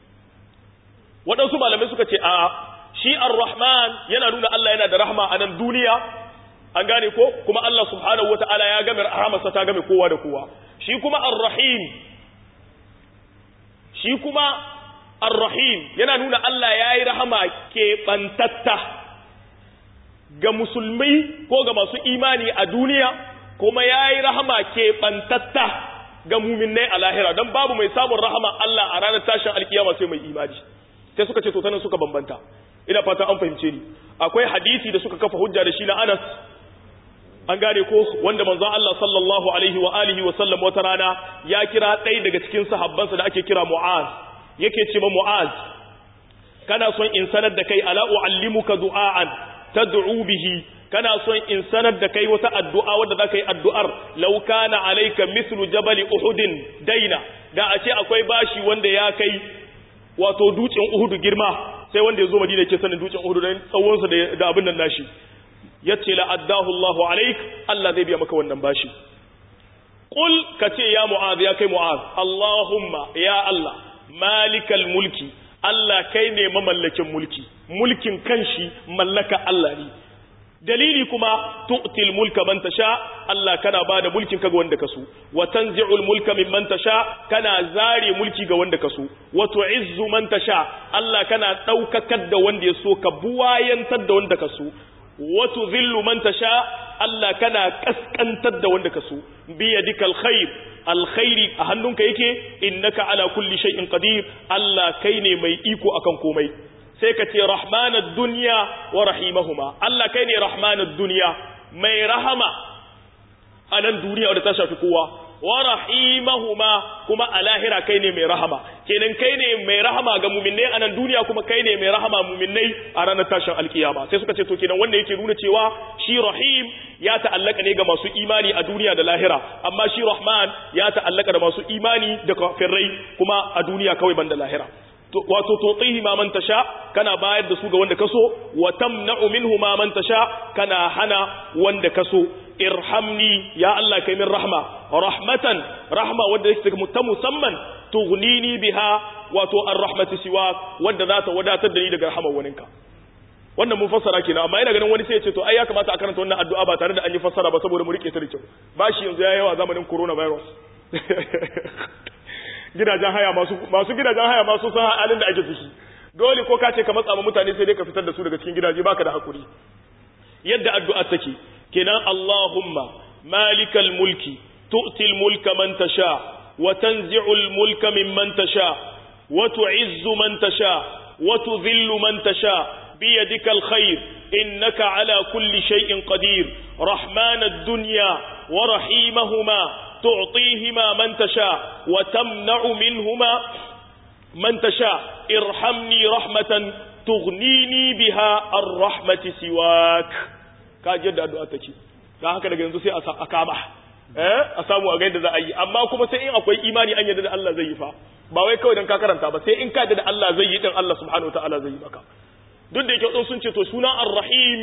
waɗansu malamai suka ce a shi ar-rahman yana nuna Allah yana da rahma a nan duniya an gane ko kuma Allah subhanahu wata'ala ya game rahamarsa ta game kowa da kowa shi kuma ar-rahim shi kuma ar-rahim yana nuna Allah ya yi rahama keɓantatta ga musulmai ko ga masu imani a duniya kuma ya yi rahama keɓantatta ga muminai a lahira don babu mai samun rahama Allah a ranar tashin alkiyama sai mai imani sai suka ce to tanan suka bambanta ina fata an fahimce ni akwai hadisi da suka kafa hujja da shi na Anas an gane ko wanda manzon Allah sallallahu alaihi wa alihi wa sallam wata rana ya kira ɗaya daga cikin sahabbansa da ake kira Mu'az yake ce ma Mu'az kana son in sanar da kai ala uallimuka du'aan tad'u bihi kana son in sanar da kai wata addu'a wadda za ka yi addu'ar lauka na alaika mislu jabali uhudin daina da a ce akwai bashi wanda ya kai wato dutsen uhudu girma sai wanda ya zo madina ke sanin dutsen uhudu don tsawonsa da abin nan nashi ya ce la'addahu Allahu alaik Allah zai biya maka wannan bashi Ƙul ka ce ya mu'az ya kai mu'az Allahumma ya Allah malikal mulki Allah kai ne mamallakin mulki mulkin kanshi mallaka Allah ne dalili kuma tu'til mulka man tasha Allah kana bada mulkin ka ga wanda kaso wa tanzi'ul mulka mimman tasha kana zare mulki ga wanda kaso wa tu'izzu man tasha Allah kana daukakar da wanda yaso ka buwayantar da wanda kaso wa tudhillu man tasha Allah kana kaskantar da wanda kaso bi yadikal khair alkhairi a hannunka yake innaka ala kulli shay'in qadir Allah kai ne mai iko akan komai sai ka ce rahmanar duniya wa rahimahuma Allah kai ne rahmanar duniya mai rahama a nan duniya wadda ta shafi kowa wa rahimahuma kuma a lahira kai ne mai rahama kenan kai ne mai rahama ga muminai a nan duniya kuma kai ne mai rahama muminai a ranar tashin alkiyama sai suka ce to kenan wanda yake nuna cewa shi rahim ya ta'allaka ne ga masu imani a duniya da lahira amma shi rahman ya ta'allaka da masu imani da kafirai kuma a duniya kawai banda lahira wato tutihi ma man tasha kana bayar da su ga wanda kaso wa tamna'u minhu ma man tasha kana hana wanda kaso irhamni ya Allah kai min rahma rahmatan rahma wanda yake ta musamman tughnini biha wato ar-rahmatu siwa wanda za ta wadatar da ni daga rahmar waninka wannan mun fassara kenan amma ina ganin wani sai ya ce to ai ya kamata a karanta wannan addu'a ba tare da an yi fassara ba saboda mu rike ta da kyau bashi yanzu ya yawa zamanin coronavirus gidajen haya masu masu gidajen haya masu san halin da ake ciki dole ko ka ce ka matsa ma mutane sai dai ka fitar da su daga cikin gidaje baka da hakuri yadda addu'a take kenan Allahumma malikal mulki tu'til mulka man tasha wa tanzi'ul mulka mimman tasha wa tu'izzu man tasha wa tudhillu man tasha بيدك الخير إنك على كل شيء قدير رحمن الدنيا ورحيمهما تعطيهما من تشاء وتمنع منهما من تشاء ارحمني رحمة تغنيني بها الرحمة سواك كاجد أدعتك da haka daga yanzu sai a kama eh a samu a gaida za a yi amma kuma sai in akwai imani an yarda da Allah zai yi fa ba wai kawai dan ka karanta ba sai in ka yarda da Allah zai yi din Allah subhanahu wataala zai yi maka duk da yake wadansu sun ce to suna ar-rahim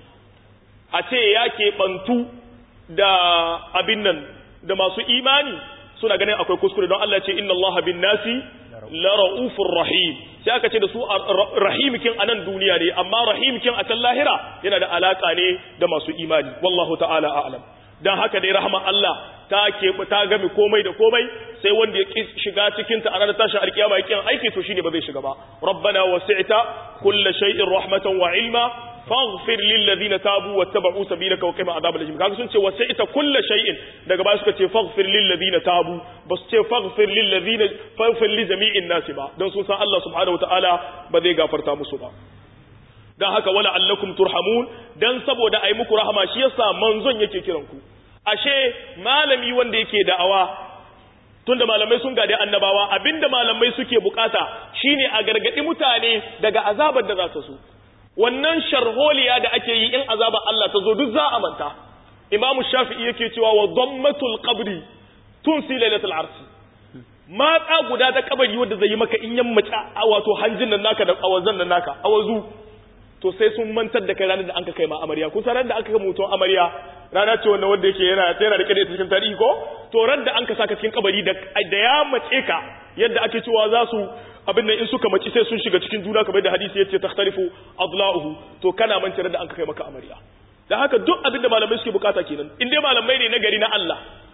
a ce ya keɓantu da abin nan da masu imani suna ganin akwai kuskure don Allah ce inna Allah bin nasi la ra'ufur rahim sai aka ce da su rahimikin a nan duniya ne amma rahimikin a can lahira yana da alaka ne da masu imani wallahu ta'ala a'lam dan haka dai rahama Allah ta ke ta game komai da komai sai wanda ya ki shiga cikin ta a ranar tashin alkiyama ya kiyan aiki to shine ba zai shiga ba rabbana wasi'ta kulli shay'in rahmatan wa ilma faghfir lil ladina tabu wattaba'u sabilaka wa qina adhabal jahim kaga sun ce wasi'ta kulli shay'in daga baya suka ce faghfir lil ladina tabu ba su ce faghfir lil ladina faghfir li jami'in nas ba dan sun san Allah subhanahu wataala ba zai gafarta musu ba dan haka wala allakum turhamun dan saboda ai muku rahama shi yasa manzon yake kiran ku ashe malami wanda yake da'awa tunda malamai sun gade annabawa abinda malamai suke bukata shine a gargadi mutane daga azabar da za ta so wannan sharholiya da ake yi in azabar Allah ta zo duk za a manta Imam Shafi'i yake cewa wa dhammatul qabri tunsi lailatul arsi matsa guda ta kabari wanda zai yi maka in yammaci wato hanjin nan naka da awazan nan naka awazu to sai sun mantar da kai ranar da an ka kai ma amarya kun san da aka kai mutum amarya rana ce wanda wanda yake yana yana da kade cikin tarihi ko to ran da an ka saka cikin kabari da da ya mace ka yadda ake cewa za su abin nan in suka mace sai sun shiga cikin juna kamar da hadisi yace takhtalifu adla'uhu to kana mance da an ka kai maka amarya da haka duk abin da malamai suke bukata kenan in dai malamai ne na gari na Allah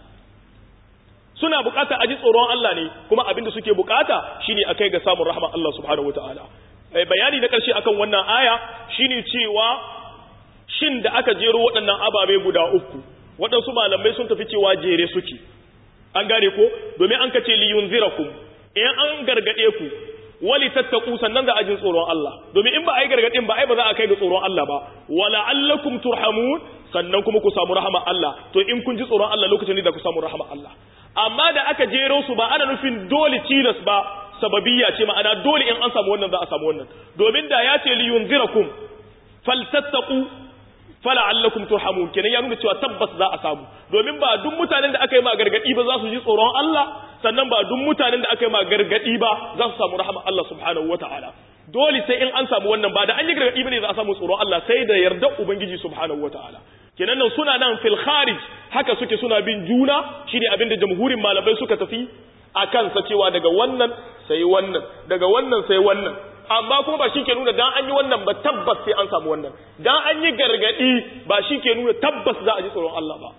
suna bukata a ji tsoron Allah ne kuma abin da suke bukata shine akai ga samun rahman Allah subhanahu wataala bayani na ƙarshe akan wannan aya shine cewa shin da aka jero waɗannan ababe guda uku waɗansu malamai sun tafi cewa jere suke an gane ko domin an kace li yunzirakum in an gargade ku wali tattaku sannan za a jin tsoron Allah domin in ba a yi gargadin ba ai ba za a kai ga tsoron Allah ba wala allakum turhamun sannan kuma ku samu rahama Allah to in kun ji tsoron Allah lokacin ne da ku samu rahama Allah amma da aka jero su ba ana nufin dole tilas ba sababiyya ce ma'ana dole in an samu wannan za a samu wannan domin da ya ce li yunzirakum faltattaqu fala'allakum turhamun kenan ya nuna cewa tabbas za a samu domin ba duk mutanen da aka yi ma gargadi ba za su ji tsoron Allah sannan ba duk mutanen da aka yi ma gargadi ba za su samu rahama Allah subhanahu wata'ala dole sai in an samu wannan ba da an yi gargadi bane za a samu tsoron Allah sai da yarda ubangiji subhanahu wata'ala kenan nan suna nan fil kharij haka suke suna bin juna shine abin da jamhurin malamai suka tafi a kansa cewa daga wannan sai wannan daga wannan sai wannan amma kuma ba shi ke nuna dan an yi wannan ba tabbas sai an samu wannan dan an yi gargadi ba shi ke nuna tabbas za a ji tsoron Allah ba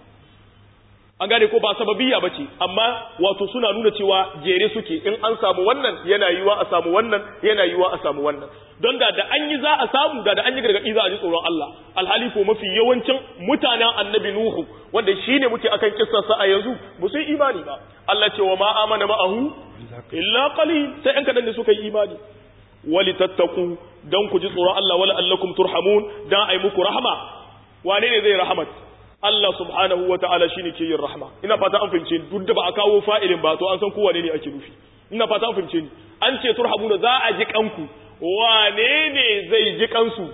an gane ko ba sababiyya bace amma wato suna nuna cewa jere suke in an samu wannan yana yiwa a samu wannan yana yiwa a samu wannan don da da an yi za a samu da da an yi gargadi za a ji tsoron Allah alhali ko mafi yawancin mutanen annabi nuhu wanda shine muke akan kissar sa a yanzu ba su yi imani ba Allah ce wa ma amana ma'ahu illa qalil sai an kadan ne suka yi imani wali tattaku dan ku ji tsoron Allah wala allakum turhamun dan ai muku rahama wane ne zai rahamat Allah subhanahu wa ta'ala shine ke yin rahma ina fata an fahimce duk da ba a kawo fa'ilin ba to an san kowa ne ake nufi ina fata an fahimce ni an ce turhamuna za a ji kanku wane ne zai ji kansu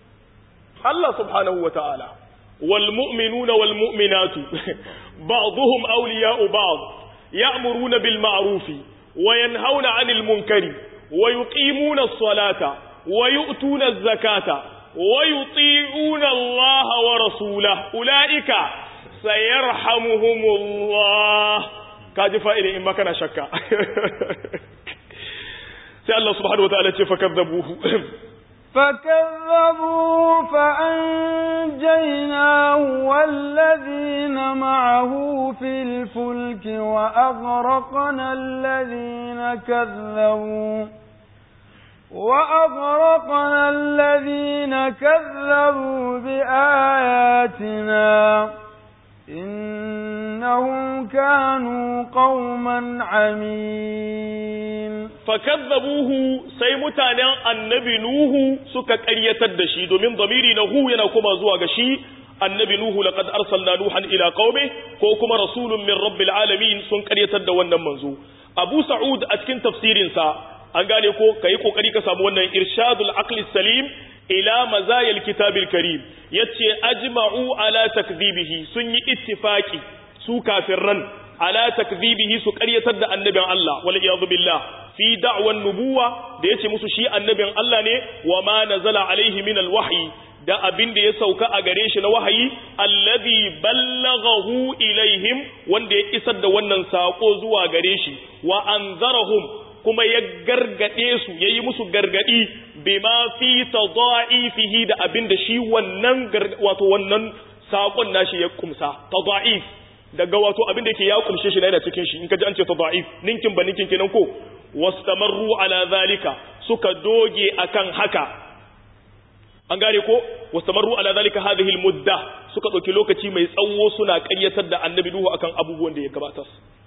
Allah subhanahu wa ta'ala wal mu'minuna wal mu'minatu ba'dhum awliya'u ba'd ya'muruna bil ma'rufi wa yanhauna 'anil munkari wa yuqimuna as-salata wa yu'tuna az-zakata ويطيعون الله ورسوله أولئك سيرحمهم الله kaji fa'ili in maka na shakka sai Allah subhanahu wataala ce fakadzabuhu فكذبوا فأنجيناه والذين معه في الفلك وأغرقنا الذين كذبوا وأغرقنا الذين كذبوا بآياتنا إنهم كانوا قوما عمين fakazzabuhu sai mutanen annabi nuhu suka ƙaryatar da shi domin zamiri na hu yana kuma zuwa ga shi annabi nuhu laqad arsalna nuhan ila qaumi ko kuma rasulun min rabbil alamin sun ƙaryatar da wannan manzo abu sa'ud a cikin tafsirin sa an gane ko kai kokari ka samu wannan irshadul aqli salim ila mazayil kitabil karim yace ajma'u ala takdhibihi sun yi ittifaki su kafirran ala takdhibihi su ƙaryatar da annabin Allah wal iyad billah fi da'wan nubuwa da yace musu shi annabin Allah ne wa ma nazala alaihi min alwahyi da abin da ya sauka a gare shi na wahayi alladhi ballaghahu ilaihim wanda ya isar da wannan sako zuwa gare shi wa anzarahum kuma ya gargade su yayi musu gargadi bima fi tadha'ifihi da abin da shi wannan wato wannan sakon nashi ya kumsa tadha'if daga wato abin da yake ya kumshe shi na yana cikin shi in ka ji an ce tadha'if ninkin ba ninkin kenan ko wastamarru ala zalika suka doge akan haka an gane ko wastamarru ala zalika hadhihi almudda suka dauki lokaci mai tsawo suna ƙaryatar da annabi nuhu akan abubuwan da ya gabatar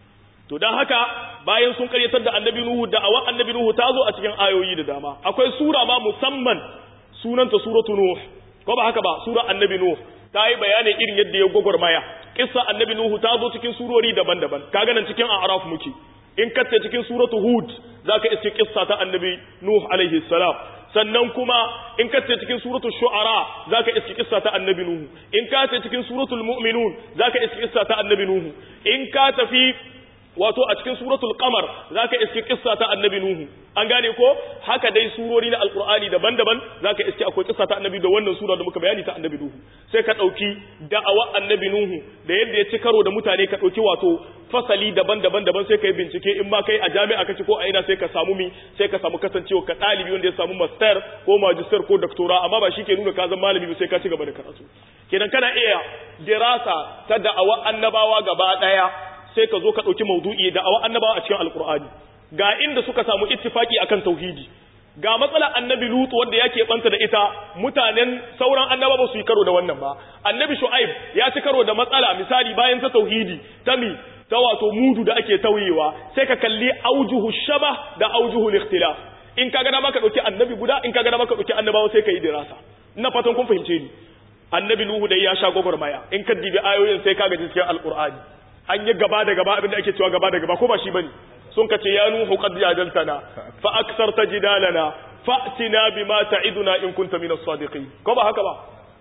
to dan haka bayan sun ƙaryatar da annabi nuhu da awan annabi nuhu ta zo a cikin ayoyi da dama akwai sura ma musamman sunanta suratu nuh ko ba haka ba sura annabi nuh ta yi bayanin irin yadda ya gwagwarmaya kissa annabi nuhu ta zo cikin surori daban-daban kaga nan cikin a'raf muke in kace cikin suratu hud zaka iske kissa ta annabi nuh alaihi salam sannan kuma in kace cikin suratul shu'ara zaka iske kissa ta annabi nuh in kace cikin suratul mu'minun zaka iske kissa ta annabi nuh in ka tafi wato a cikin suratul qamar zaka iske kissa ta annabi nuhu an gane ko haka dai surori na alqur'ani daban-daban zaka iske akwai kissa ta annabi da wannan sura da muka bayani ta annabi nuhu sai ka dauki da'awa annabi nuhu da yadda ya ci karo da mutane ka dauki wato fasali daban-daban daban sai ka yi bincike in ma kai a jami'a kace ko a ina sai ka samu mi sai ka samu kasancewa ka dalibi wanda ya samu master ko magister ko doctora amma ba shi ke nuna ka zama malami ba sai ka ci gaba da karatu kenan kana iya dirasa ta da'awa annabawa gaba daya sai ka zo ka ɗauki maudu'i da awa annabawa a cikin alkur'ani ga inda suka samu ittifaki akan tauhidi ga matsalar annabi lutu wanda yake banta da ita mutanen sauran annaba ba su yi karo da wannan ba annabi shu'aib ya ci karo da matsala misali bayan ta tauhidi ta mi ta wato mudu da ake tauyewa sai ka kalli aujuhu shaba da aujuhu ikhtilaf in ka gana maka dauki annabi guda in ka gana maka dauki annabawa sai ka yi dirasa ina fatan kun fahimce ni annabi nuhu dai ya sha gwagwarmaya in ka dibi ayoyin sai ka gaji cikin alqur'ani an yi gaba da gaba abinda ake cewa gaba da gaba ko ba shi bane sun kace ya nuhu qad jadaltana fa aktharta jidalana fa'tina bima ta'iduna in kunta minas sadiqin ko ba haka ba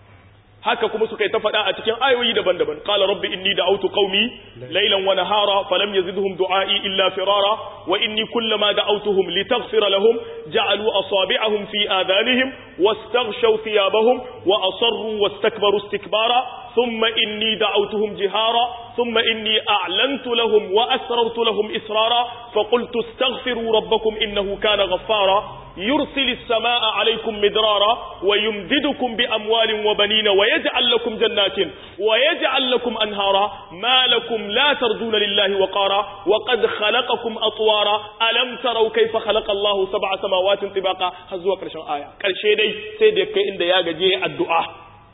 haka kuma suka yi ta faɗa a cikin ayoyi daban-daban qala rabbi inni da'awtu qaumi laylan wa nahara falam yazidhum du'a'i illa firara wa inni kullama da'awtuhum litaghfira lahum ja'alu asabi'ahum fi adhanihim wastaghshaw thiyabahum wa asarru wastakbaru istikbara thumma inni da'awtuhum jihara thumma inni a'lantu lahum wa asrartu lahum israra فقلت استغفروا ربكم إنه كان غفارا يرسل السماء عليكم مدرارا ويمددكم بأموال وبنين ويجعل لكم جنات ويجعل لكم أنهارا ما لكم لا ترجون لله وقارا وقد خلقكم أطوارا ألم تروا كيف خلق الله سبع سماوات طباقا هزوا كرشان آية كرشي دي سيدك إن دياغ جي الدعاء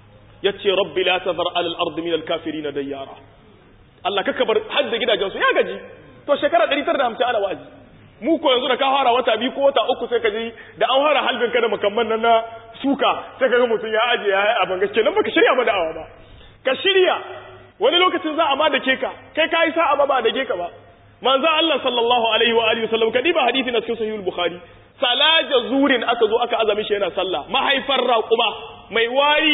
يتي ربي لا تذر على الأرض من الكافرين ديارا الله ككبر حد كده جنسو يا gaji to shekara 950 ala wa'azi mu ko yanzu da ka fara wata biyu ko wata uku sai ka ji da an fara halbin ka da makamman nan na suka sai ka ga mutum ya aje ya yi abin gaske nan baka shirya ba da'awa ba ka shirya wani lokacin za a ma da ke ka kai ka yi sa'a ba ba da ke ka ba manzo Allah sallallahu alaihi wa alihi wasallam kadi ba hadisi na cikin sahihul bukhari salaja zurin aka zo aka azami shi yana sallah mahaifar raquma mai wari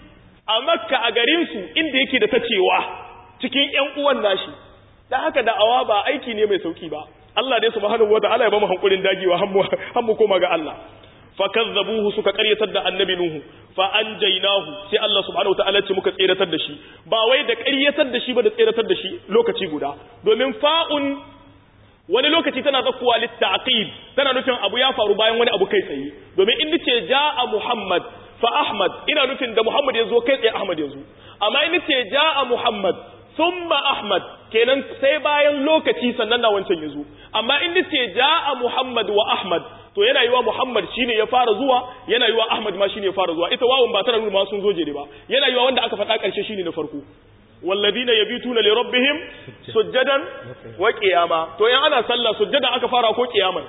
a makka a garin su inda yake da tacewa cikin ƴan uwan nashi dan haka da'awa ba aiki ne mai sauki ba Allah dai subhanahu wataala ya ba mu hankulin dagewa har mu koma ga Allah fakazzabuhu suka karyatar da annabi nuhu fa anjaynahu sai Allah subhanahu wataala ce muka tseratar da shi ba wai da karyatar da shi ba da tseratar da shi lokaci guda domin fa'un wani lokaci tana zakkuwa littaqib tana nufin abu ya faru bayan wani abu kai tsaye domin in nace jaa muhammad fa ahmad ina nufin da muhammad ya zo kai tsaye ahmad ya zo amma in nace jaa muhammad thumma ahmad kenan sai bayan lokaci sannan na wancan ya zo amma in nace jaa muhammad wa ahmad to yana yiwa muhammad shine ya fara zuwa yana yiwa ahmad ma shine ya fara zuwa ita wawun ba tana nuna ma sun zo jere ba yana yiwa wanda aka faɗa ƙarshe shine na farko والذين يبيتون لربهم سجدا وقياما to yan ana sallah sujjada aka fara ko qiyaman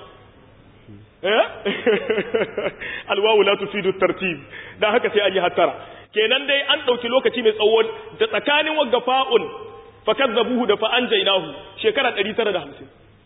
eh alwawu la tufidu tartib dan haka sai an yi hattara kenan dai an dauki lokaci mai tsawo da tsakanin wagga fa'un fakazzabuhu da fa anjaynahu shekara 950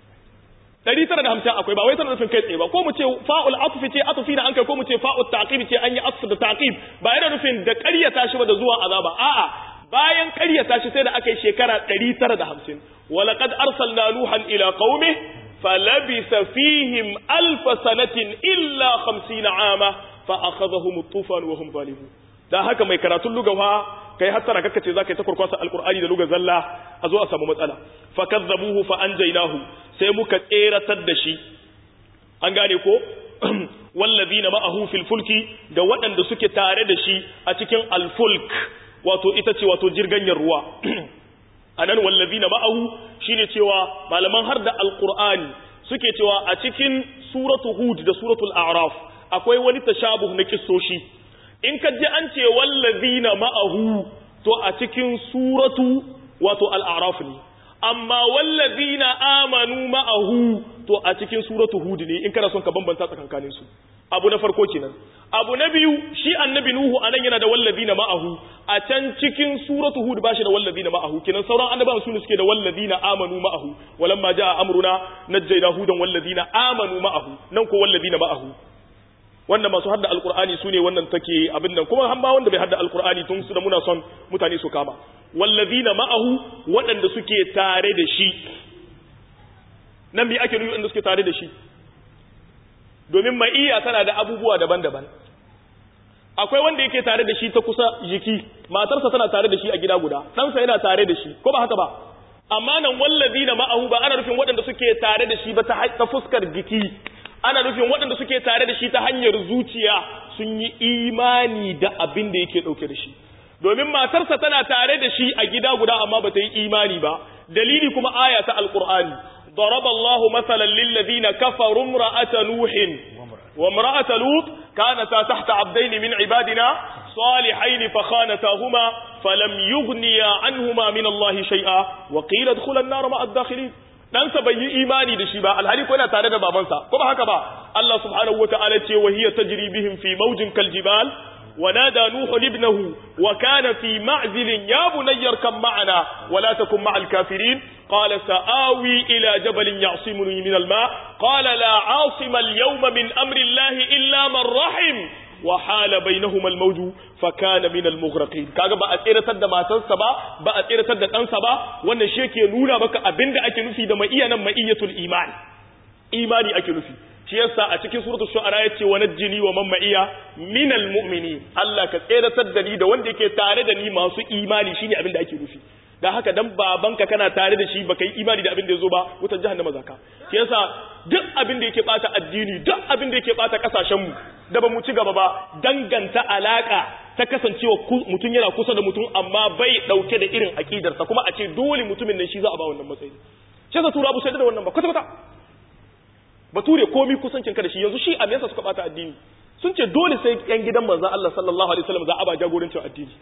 950 akwai ba wai tana nufin kai tsaye ba ko mu ce fa'ul atfi ce atfi da an kai ko mu ce fa'ul taqib ce an yi atfi da taqib ba yana nufin da ƙaryata shi ba da zuwa azaba a'a bayan ƙaryata shi sai da aka yi shekara 950 walaƙad arsalna nuhan ila qaumi falabisa fihim alf sanatin illa 50 ama fa akhadhahum at-tufan wa hum zalimun dan haka mai karatun lugawa kai hattara kaka ce zaka yi ta kurkwasa alqur'ani da lugar zalla a zo a samu matsala fa kazzabuhu fa anjaynahu sai muka tseratar da shi an gane ko wallazina ma'ahu fil fulki da waɗanda suke tare da shi a cikin alfulk wato ita ce wato jirganyar ruwa anan wallazina ma'ahu shine cewa malaman har da alqur'ani suke cewa a cikin suratu hud da suratul a'raf akwai wani tashabuh na kissoshi in ka ji an ce wallazina ma'ahu to a cikin suratu wato al-a'raf ne amma wallazina amanu ma'ahu to a cikin suratu hud ne in kana son ka bambanta tsakankanin su abu na farko kenan abu na biyu shi annabi nuhu anan yana da wallazina ma'ahu a can cikin suratu hud bashi da wallazina ma'ahu kenan sauran annabawan su ne suke da wallazina amanu ma'ahu walamma jaa amruna najjayna hudan wallazina amanu ma'ahu nan ko wallazina ma'ahu wannan masu hadda alqur'ani sune wannan take abin nan kuma hamma wanda bai hadda alqur'ani tun su da muna son mutane su kama wallazina ma'ahu waɗanda suke tare da shi nan bi ake nufi waɗanda suke tare da shi domin ma'iyya tana da abubuwa daban-daban akwai wanda yake tare da shi ta kusa jiki matarsa tana tare da shi a gida guda ɗansa yana tare da shi ko ba haka ba amma nan wallazi na ma'ahu ba ana nufin waɗanda suke tare da shi ba ta fuskar jiki ana nufin waɗanda suke tare da shi ta hanyar zuciya sun yi imani da abin da yake ɗauke da shi domin matarsa tana tare da shi a gida guda amma ba ta yi imani ba dalili kuma aya ta alƙur'ani ضرب الله مثلا للذين كفروا امرأة نوح وامرأة لوط كانتا تحت عبدين من عبادنا صالحين فخانتاهما فلم يغنيا عنهما من الله شيئا وقيل ادخل النار مع الداخلين ɗansa bai yi imani da shi ba alhali ko yana tare da babansa ko ba haka ba Allah subhanahu wata'ala ce wa hiya tajri bihim fi mawjin kaljibal ونادى نوح ابنه وكان في معزل يا بني اركب معنا ولا تكن مع الكافرين قال سآوي إلى جبل يعصمني من الماء قال لا عاصم اليوم من أمر الله إلا من رحم وحال بينهما الموج فكان من المغرقين kaga ba a tsiratar da matarsa ba ba a tsiratar da ɗansa ba wannan shi ke nuna maka abinda ake nufi da ma'iya nan ma'iyatul iman imani ake nufi shi yasa a cikin suratul shu'ara yace wa najjini wa man ma'iya minal mu'minin Allah ka tseratar da ni da wanda yake tare da ni masu imani shine abin da ake nufi dan haka dan babanka kana tare da shi baka yi imani da abin da yazo ba wutar jahannama zaka shi yasa duk abin da yake bata addini duk abin da yake bata kasashen mu da ba mu ci gaba ba danganta alaka ta kasancewa mutum yana kusa da mutum amma bai dauke da irin akidarsa kuma a ce dole mutumin nan shi za a ba wannan matsayi shi yasa tura bu sai da wannan ba kwata kwata bature komi kusancin ka da shi yanzu shi a yasa suka bata addini sun ce dole sai yan gidan manzon Allah sallallahu alaihi wasallam za a ba jagorancin addini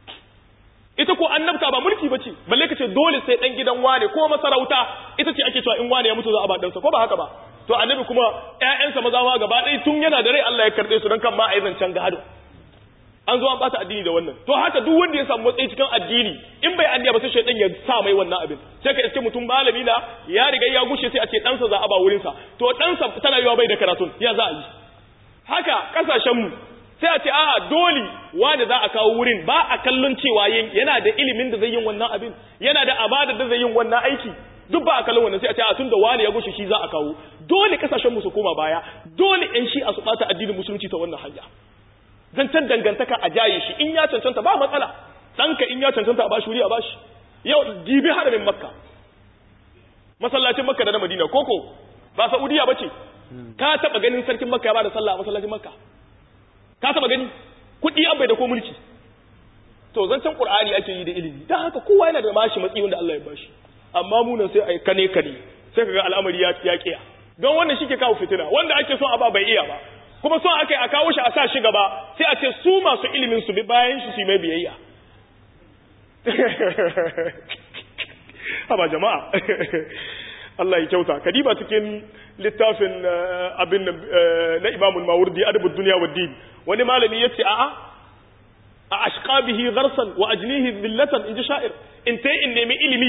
ita ko annabta ba mulki bace balle ka ce dole sai dan gidan wane ko masarauta ita ce ake cewa in wane ya mutu za a ba dansa ko ba haka ba to annabi kuma ƴaƴansa maza ma gaba ɗaya tun yana da rai Allah ya karɓe su dan kan ma a yi zancen gado an zo an bata addini da wannan to haka duk wanda ya samu matsayi cikin addini in bai anniya ba sai shaydan ya sa mai wannan abin sai ka iske mutum malami na ya riga ya gushe sai a ce ɗansa za a ba wurinsa to ɗansa tana yiwa bai da karatun ya za a yi haka ƙasashen mu sai a ce a'a dole wanda za a kawo wurin ba a kallon cewa yana da ilimin da zai yin wannan abin yana da amana da zai yin wannan aiki duk ba a kallon wannan sai a ce a tun da wani ya gushe shi za a kawo dole kasashen mu su koma baya dole yan shi a su bata addinin musulunci ta wannan hanya zancen dangantaka a jaye shi in ya cancanta ba matsala ɗanka in ya cancanta a bashi wuri a bashi yau dibi haramin makka masallacin makka da na madina koko ba saudiya bace ka taba ganin sarkin makka ya bada sallah a masallacin makka ka taba gani kudi abai da ko mulki to zancen qur'ani ake yi da ilimi dan haka kowa yana da mashi matsayi wanda Allah ya bashi amma mu nan sai ai kane kane sai kaga al'amari ya ya kiya don wannan shike kawo fitina wanda ake son a ba bai iya ba kuma son akai a kawo shi a sa shi gaba sai a ce su masu ilimin su bi bayan shi su mai biyayya haba jama'a Allah ya kyauta kadiba cikin littafin abin na Imam al-Mawardi adabud dunya wad din wani malami yace a'a a ashqabihi gharsan wa ajnihi dhillatan inji sha'ir in tai in nemi ilimi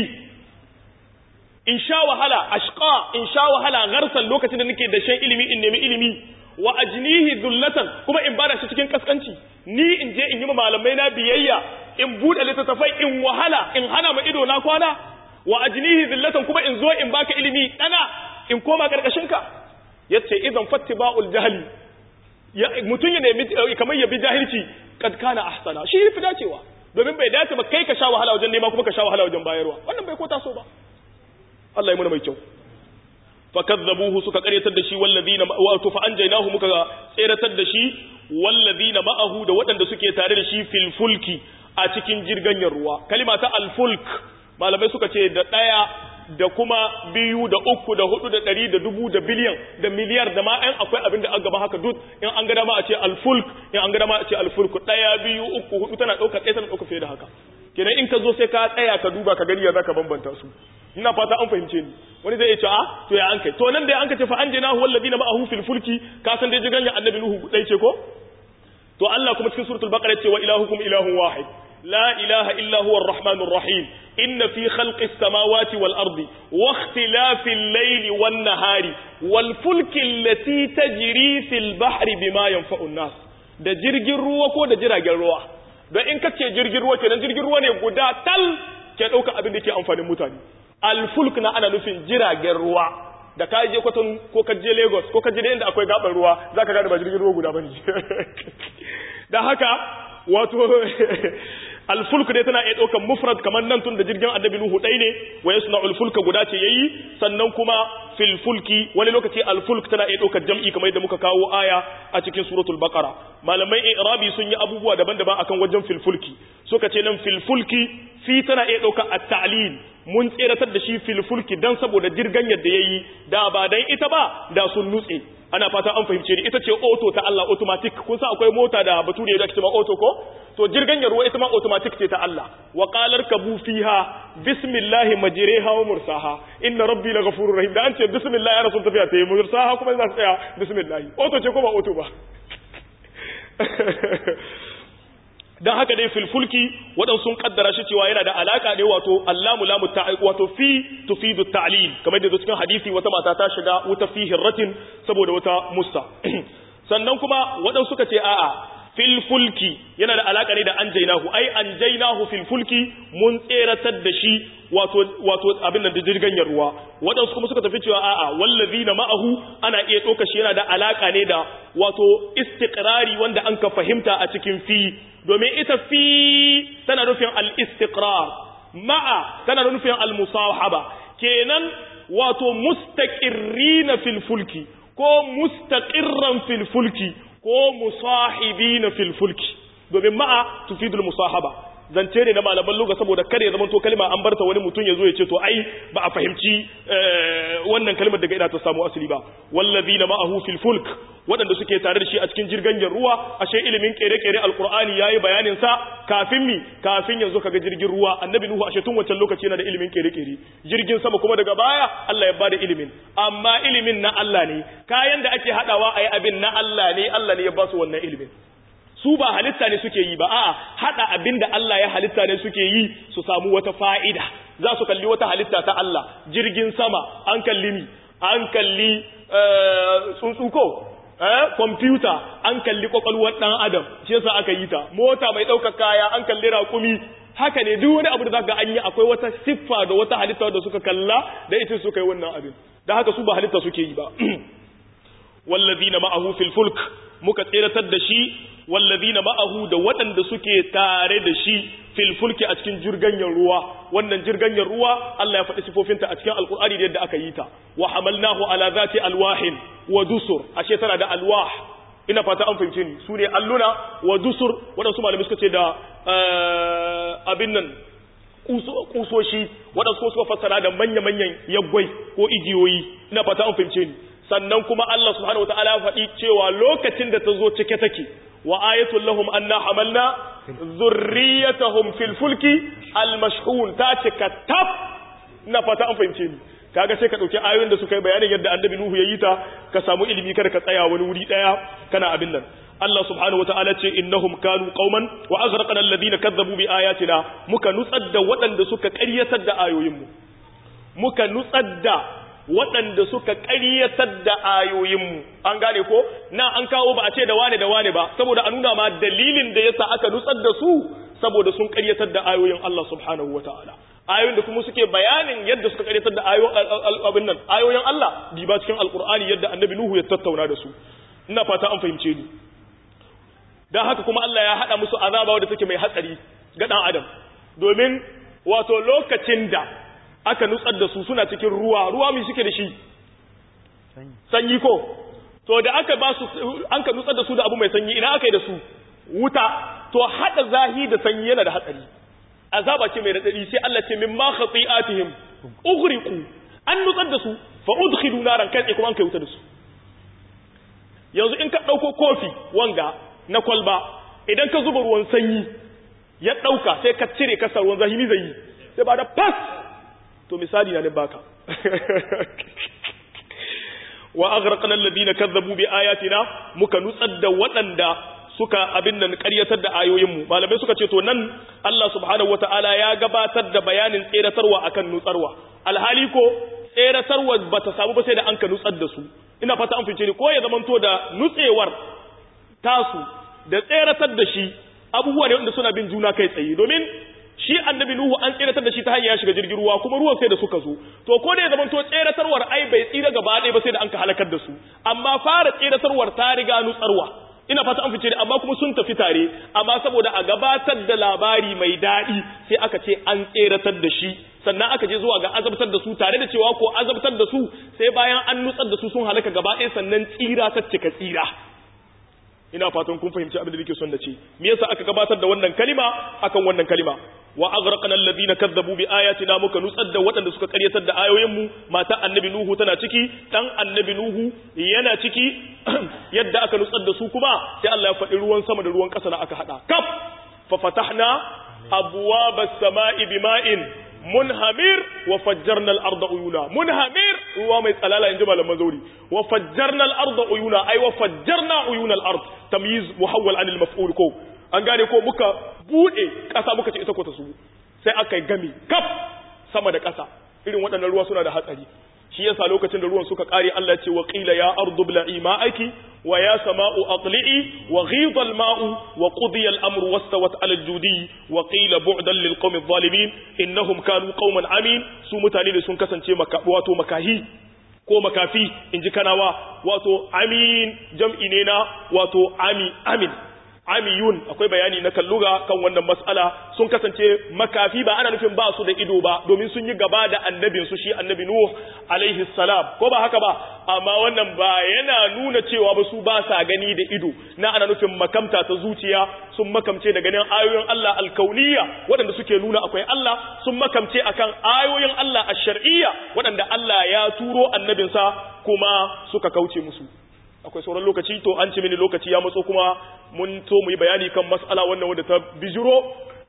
in sha wahala ashqa in sha wahala gharsan lokacin da nake da shan ilimi in nemi ilimi wa ajnihi dhullatan kuma in bada shi cikin kaskanci ni in je in yi malamai na biyayya in bude littattafai in wahala in hana ma ido na kwana wa ajnihi dhillatan kuma in zo in baka ilimi dana in koma karkashin ka yace idan fattiba'ul jahli mutun ya nemi kamar ya bi jahilci kad kana ahsana shi fi dacewa domin bai dace ba kai ka sha wahala wajen nema kuma ka sha wahala wajen bayarwa wannan bai ko taso ba Allah ya muna mai kyau fakazzabuhu suka karyatar da shi wallazina wato fa anjaynahu muka tseratar da shi wallazina ma'ahu da waɗanda suke tare da shi fil fulki a cikin jirganyar ruwa kalima ta al fulk malamai suka ce da ɗaya da kuma biyu da uku da hudu da ɗari da dubu da biliyan da miliyar da ma ɗan akwai abin da an gaba haka duk in an gada ma a ce alfulk in an gada ma a ce alfulk ɗaya biyu uku hudu tana ɗaukar ɗaya tana ɗaukar fiye da haka kenan in ka zo sai ka tsaya ka duba ka gani ya zaka bambanta su ina fata an fahimce ni wani zai ce a to ya an kai to nan dai an ka ce fa an jina huwa alladhina ma'ahu fil fulki ka san dai jigan annabi nuhu dai ce ko to Allah kuma cikin suratul baqara ce wa ilahukum ilahun wahid لا إله إلا هو الرحمن الرحيم إن في خلق السماوات والأرض واختلاف الليل والنهار والفلك التي تجري في البحر بما ينفع الناس da jirgin ruwa ko da jiragen ruwa don in ka ce jirgin ruwa kenan jirgin ruwa ne guda tal ke ɗauka abin da ke amfanin mutane alfulk na ana nufin jiragen ruwa da ka je kwaton ko ka je lagos ko ka je da inda akwai gaban ruwa za ka gane ba jirgin ruwa guda ba ne da haka wato alfulk dai tana iya ɗaukar mufrad kamar nan tun da jirgin annabi nuhu ɗai ne wa yasna alfulka guda ce yayi sannan kuma fil fulki wani lokaci alfulk tana iya ɗaukar jam'i kamar yadda muka kawo aya a cikin suratul baqara malamai i'rabi sun yi abubuwa daban-daban akan wajen fil fulki suka ce nan fil fulki fi tana iya ɗaukar at-ta'lil mun tseratar da shi fil fulki dan saboda jirgan yadda yayi da ba dan ita ba da sun nutse ana fata an fahimce ni ita ce auto ta Allah automatic kun san akwai mota da bature da ake cewa auto ko to jirgan ruwa ita ma automatic ce ta Allah wa qalar kabu fiha bismillah majriha wa mursaha inna rabbi laghafurur rahim da an ce bismillah ya rasul tafiya ta yi mursaha kuma za ta tsaya bismillah auto ce ko ba auto ba dan haka dai filfulki waɗansu sun kaddara shi cewa yana da alaka ne wato allamu lamu ta wato fi tufidu ta'lil kamar da cikin hadisi wata mata ta shiga wuta fi hirratin saboda wata musta sannan kuma waɗansu suka ce a'a fil fulki yana da alaka ne da anjaynahu ai anjaynahu fil fulki mun tseratar da shi wato wato abin nan da jirgin ruwa waɗansu kuma suka tafi cewa a'a wallazina ma'ahu ana iya ɗauka shi yana da alaka ne da wato istiqrari wanda an ka fahimta a cikin fi domin ita fi tana nufin al-istiqrar ma'a tana nufin al-musahaba kenan wato mustaqirrina fil fulki ko mustaqirran fil fulki ko musahibina fil fulki domin ma'a tufidul musahaba zance ne na malaman luga saboda kare ya zama to kalma an barta wani mutum ya zo ya ce to ai ba a fahimci wannan kalmar daga ina ta samu asali ba wallazina ma'ahu fil fulk waɗanda suke tare da shi a cikin jirgin ruwa ashe ilimin kere-kere alkur'ani yayi bayanin sa kafin mi kafin yanzu kaga jirgin ruwa annabi nuhu ashe tun wancan lokaci yana da ilimin kere-kere jirgin sama kuma daga baya Allah ya bada ilimin amma ilimin na Allah ne kayan da ake hadawa ayi abin na Allah ne Allah ne ya ba su wannan ilimin su ba halitta ne suke yi ba a'a hada abin da Allah ya halitta ne suke yi su samu wata fa'ida za su kalli wata halitta ta Allah jirgin sama an kalli mi an kalli tsuntsu ko kwamfuta an kalli kwakwalwar ɗan adam shi yasa aka yi ta mota mai ɗaukar kaya an kalli raƙumi haka ne duk wani abu da zaka an yi akwai wata siffa da wata halitta da suka kalla da ita suka yi wannan abin da haka su ba halitta suke yi ba wallazina ma'ahu fil fulk muka tseratar da shi wallazina ma'ahu da waɗanda suke tare da shi fil fulki a cikin jirganyen ruwa wannan jirganyen ruwa Allah ya faɗi sifofinta a cikin alkur'ani da yadda aka yi ta wa hamalnahu ala zati alwahin wa dusur ashe tana da alwah ina fata an fahimce ni su ne alluna wa dusur waɗansu malamai suka ce da abin nan kusoshi waɗansu ko suka fassara da manya-manyan yaggwai ko igiyoyi ina fata an fahimce ni sannan kuma Allah subhanahu wa ta'ala ya faɗi cewa lokacin da ta zo cike take wa ayatul lahum anna hamalna zurriyatahum fil fulki al mashhun ta cika tab ina fata an fahimce ni kaga sai ka dauki ayoyin da suka yi bayanin yadda annabi nuhu yayi ta ka samu ilimi kada ka tsaya wani wuri daya kana abin nan Allah subhanahu wataala ce innahum kanu qauman wa azraqna alladhina kazzabu bi ayatina muka nutsar da waɗanda suka ƙaryatar da ayoyinmu muka nutsar da waɗanda suka ƙaryatar da ayoyinmu an gane ko na an kawo ba a ce da wane da wane ba saboda a nuna ma dalilin da yasa aka nutsar da su saboda sun ƙaryatar da ayoyin Allah subhanahu wataala ayoyin da kuma suke bayanin yadda suka ƙaryatar da ayoyin nan ayoyin Allah diba cikin alqur'ani yadda annabi nuhu ya tattauna da su ina fata an fahimce ni dan haka kuma Allah ya hada musu azaba wadda take mai hatsari ga dan adam domin wato lokacin da aka nutsar da su suna cikin ruwa ruwa mai suke da shi sanyi ko to da aka ba su an ka nutsar da su da abu mai sanyi ina aka yi da su wuta to hada zahi da sanyi yana da hatsari azaba ce mai radadi sai Allah ce min ma khati'atihim ughriqu an nutsar da su fa udkhilu naran kai kuma an kai wuta da su yanzu in ka dauko kofi wanga na kwalba idan ka zuba ruwan sanyi ya dauka sai ka cire kasar ruwan zahimi zai yi sai ba da pass to misali na ne baka wa aghraqna alladhina kazzabu bi ayatina muka nutsar da waɗanda suka abin nan ƙaryatar da ayoyinmu malamai suka ce to nan Allah subhanahu wataala ya gabatar da bayanin tseratarwa akan nutsarwa alhali ko tseratarwa bata samu ba sai da an ka nutsar da su ina fata an fice ni ko ya zamanto da nutsewar tasu da tseratar da shi abubuwa ne wanda suna bin juna kai tsaye domin shi annabi nuhu an tseratar da shi ta hanyar ya shiga jirgin ruwa kuma ruwan sai da suka zo to ko da ya zama to tseratarwar ai bai tsira gaba ɗaya ba sai da an ka halakar da su amma fara tseratarwar ta riga nutsarwa ina fata an fice amma kuma sun tafi tare amma saboda a gabatar da labari mai daɗi sai aka ce an tseratar da shi sannan aka je zuwa ga azabtar da su tare da cewa ko azabtar da su sai bayan an nutsar da su sun halaka gaba ɗaya sannan tsira ta cika tsira ina fatan kun fahimci abin da nake son da ce me yasa aka gabatar da wannan kalima akan wannan kalima wa aghraqna alladhina kazzabu bi ayatina muka nutsar da waɗanda suka karyatar da ayoyin mu mata annabi nuhu tana ciki dan annabi nuhu yana ciki yadda aka nutsar da su kuma sai Allah ya faɗi ruwan sama da ruwan ƙasa na aka hada kaf fa fatahna abwaba as-sama'i bima'in munhamir wa fajjarna al-arda uyuna munhamir ruwa mai tsalala inji malaman zauri wa fajjarna al-arda uyuna ay wa fajjarna uyuna al-ard tamyiz muhawwal an al-maf'ul ko an gane ko muka bude kasa muka ce ita ko ta su sai aka yi gami kaf sama da kasa irin waɗannan ruwa suna da hatsari shi yasa lokacin da ruwan suka kare Allah ya ce wa qila ya ardu bla'i ma'aki wa ya sama'u aqli'i wa ghidha al-ma'u wa qudiya al-amru wastawat 'ala al-judi wa qila bu'dan lil qawmi adh-dhalimin innahum kanu qauman amin su mutane da sun kasance maka wato makahi ko makafi inji kanawa wato amin jam'i ne na wato ami amin amiyun akwai bayani na kalluga kan wannan mas'ala sun kasance makafi ba ana nufin ba su da ido ba domin sun yi gaba da annabin su shi annabi nuh alaihi salam ko ba haka ba amma wannan ba yana nuna cewa ba su ba sa gani da ido na ana nufin makamta ta zuciya sun makamce da ganin ayoyin Allah alkauniya waɗanda suke nuna akwai Allah sun makamce akan ayoyin Allah ash-shar'iyya waɗanda Allah ya turo annabinsa kuma suka kauce musu akwai sauran lokaci to an ce mini lokaci ya matso kuma mun to mu yi bayani kan mas'ala wannan wanda ta bijiro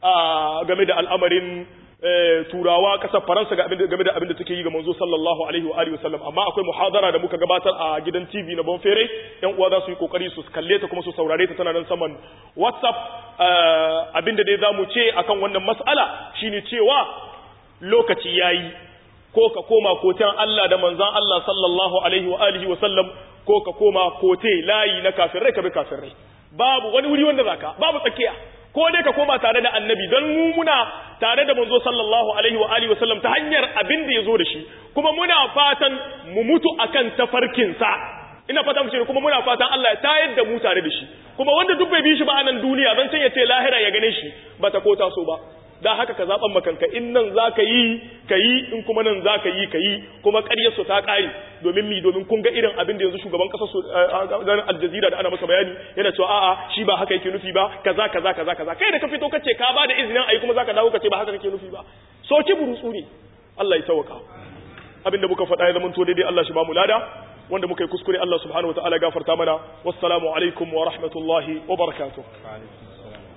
a game da al'amarin turawa kasar faransa game da abin da take yi ga manzo sallallahu alaihi wa alihi wasallam amma akwai muhadara da muka gabatar a gidan TV na Bonfere yan uwa za su yi kokari su kalle ta kuma su saurare ta tana nan saman WhatsApp abin da dai zamu ce akan wannan mas'ala shine cewa lokaci yayi ko ka koma kotan Allah da manzon Allah sallallahu alaihi wa alihi wasallam ko ka koma kote layi na kafirai ka bi kafirai babu wani wuri wanda zaka babu tsakiya ko dai ka koma tare da annabi don mu muna tare da manzo sallallahu alaihi wa alihi wasallam ta hanyar abin da yazo da shi kuma muna fatan mu mutu akan tafarkin sa ina fata mu ce kuma muna fatan Allah ya tayar da mu tare da shi kuma wanda duk bai bi shi ba a nan duniya don can ya ce lahira ya gane shi ba ta ko taso ba da haka ka zaɓan makanka in nan za ka yi ka yi in kuma nan za ka yi ka yi kuma ƙaryarsu ta ƙare domin mi domin kun ga irin abin da yanzu shugaban ƙasar su ganin aljazira da ana masa bayani yana cewa a'a shi ba haka yake nufi ba kaza kaza kaza kaza kai da ka fito kace ka ba da izinin ayi kuma zaka dawo kace ba haka kake nufi ba soki burutsu ne Allah ya tawaka abin da muka faɗa ya zama to daidai Allah shi ba mu lada wanda muka yi kuskure Allah subhanahu wataala gafarta mana wassalamu alaikum wa rahmatullahi wa barakatuh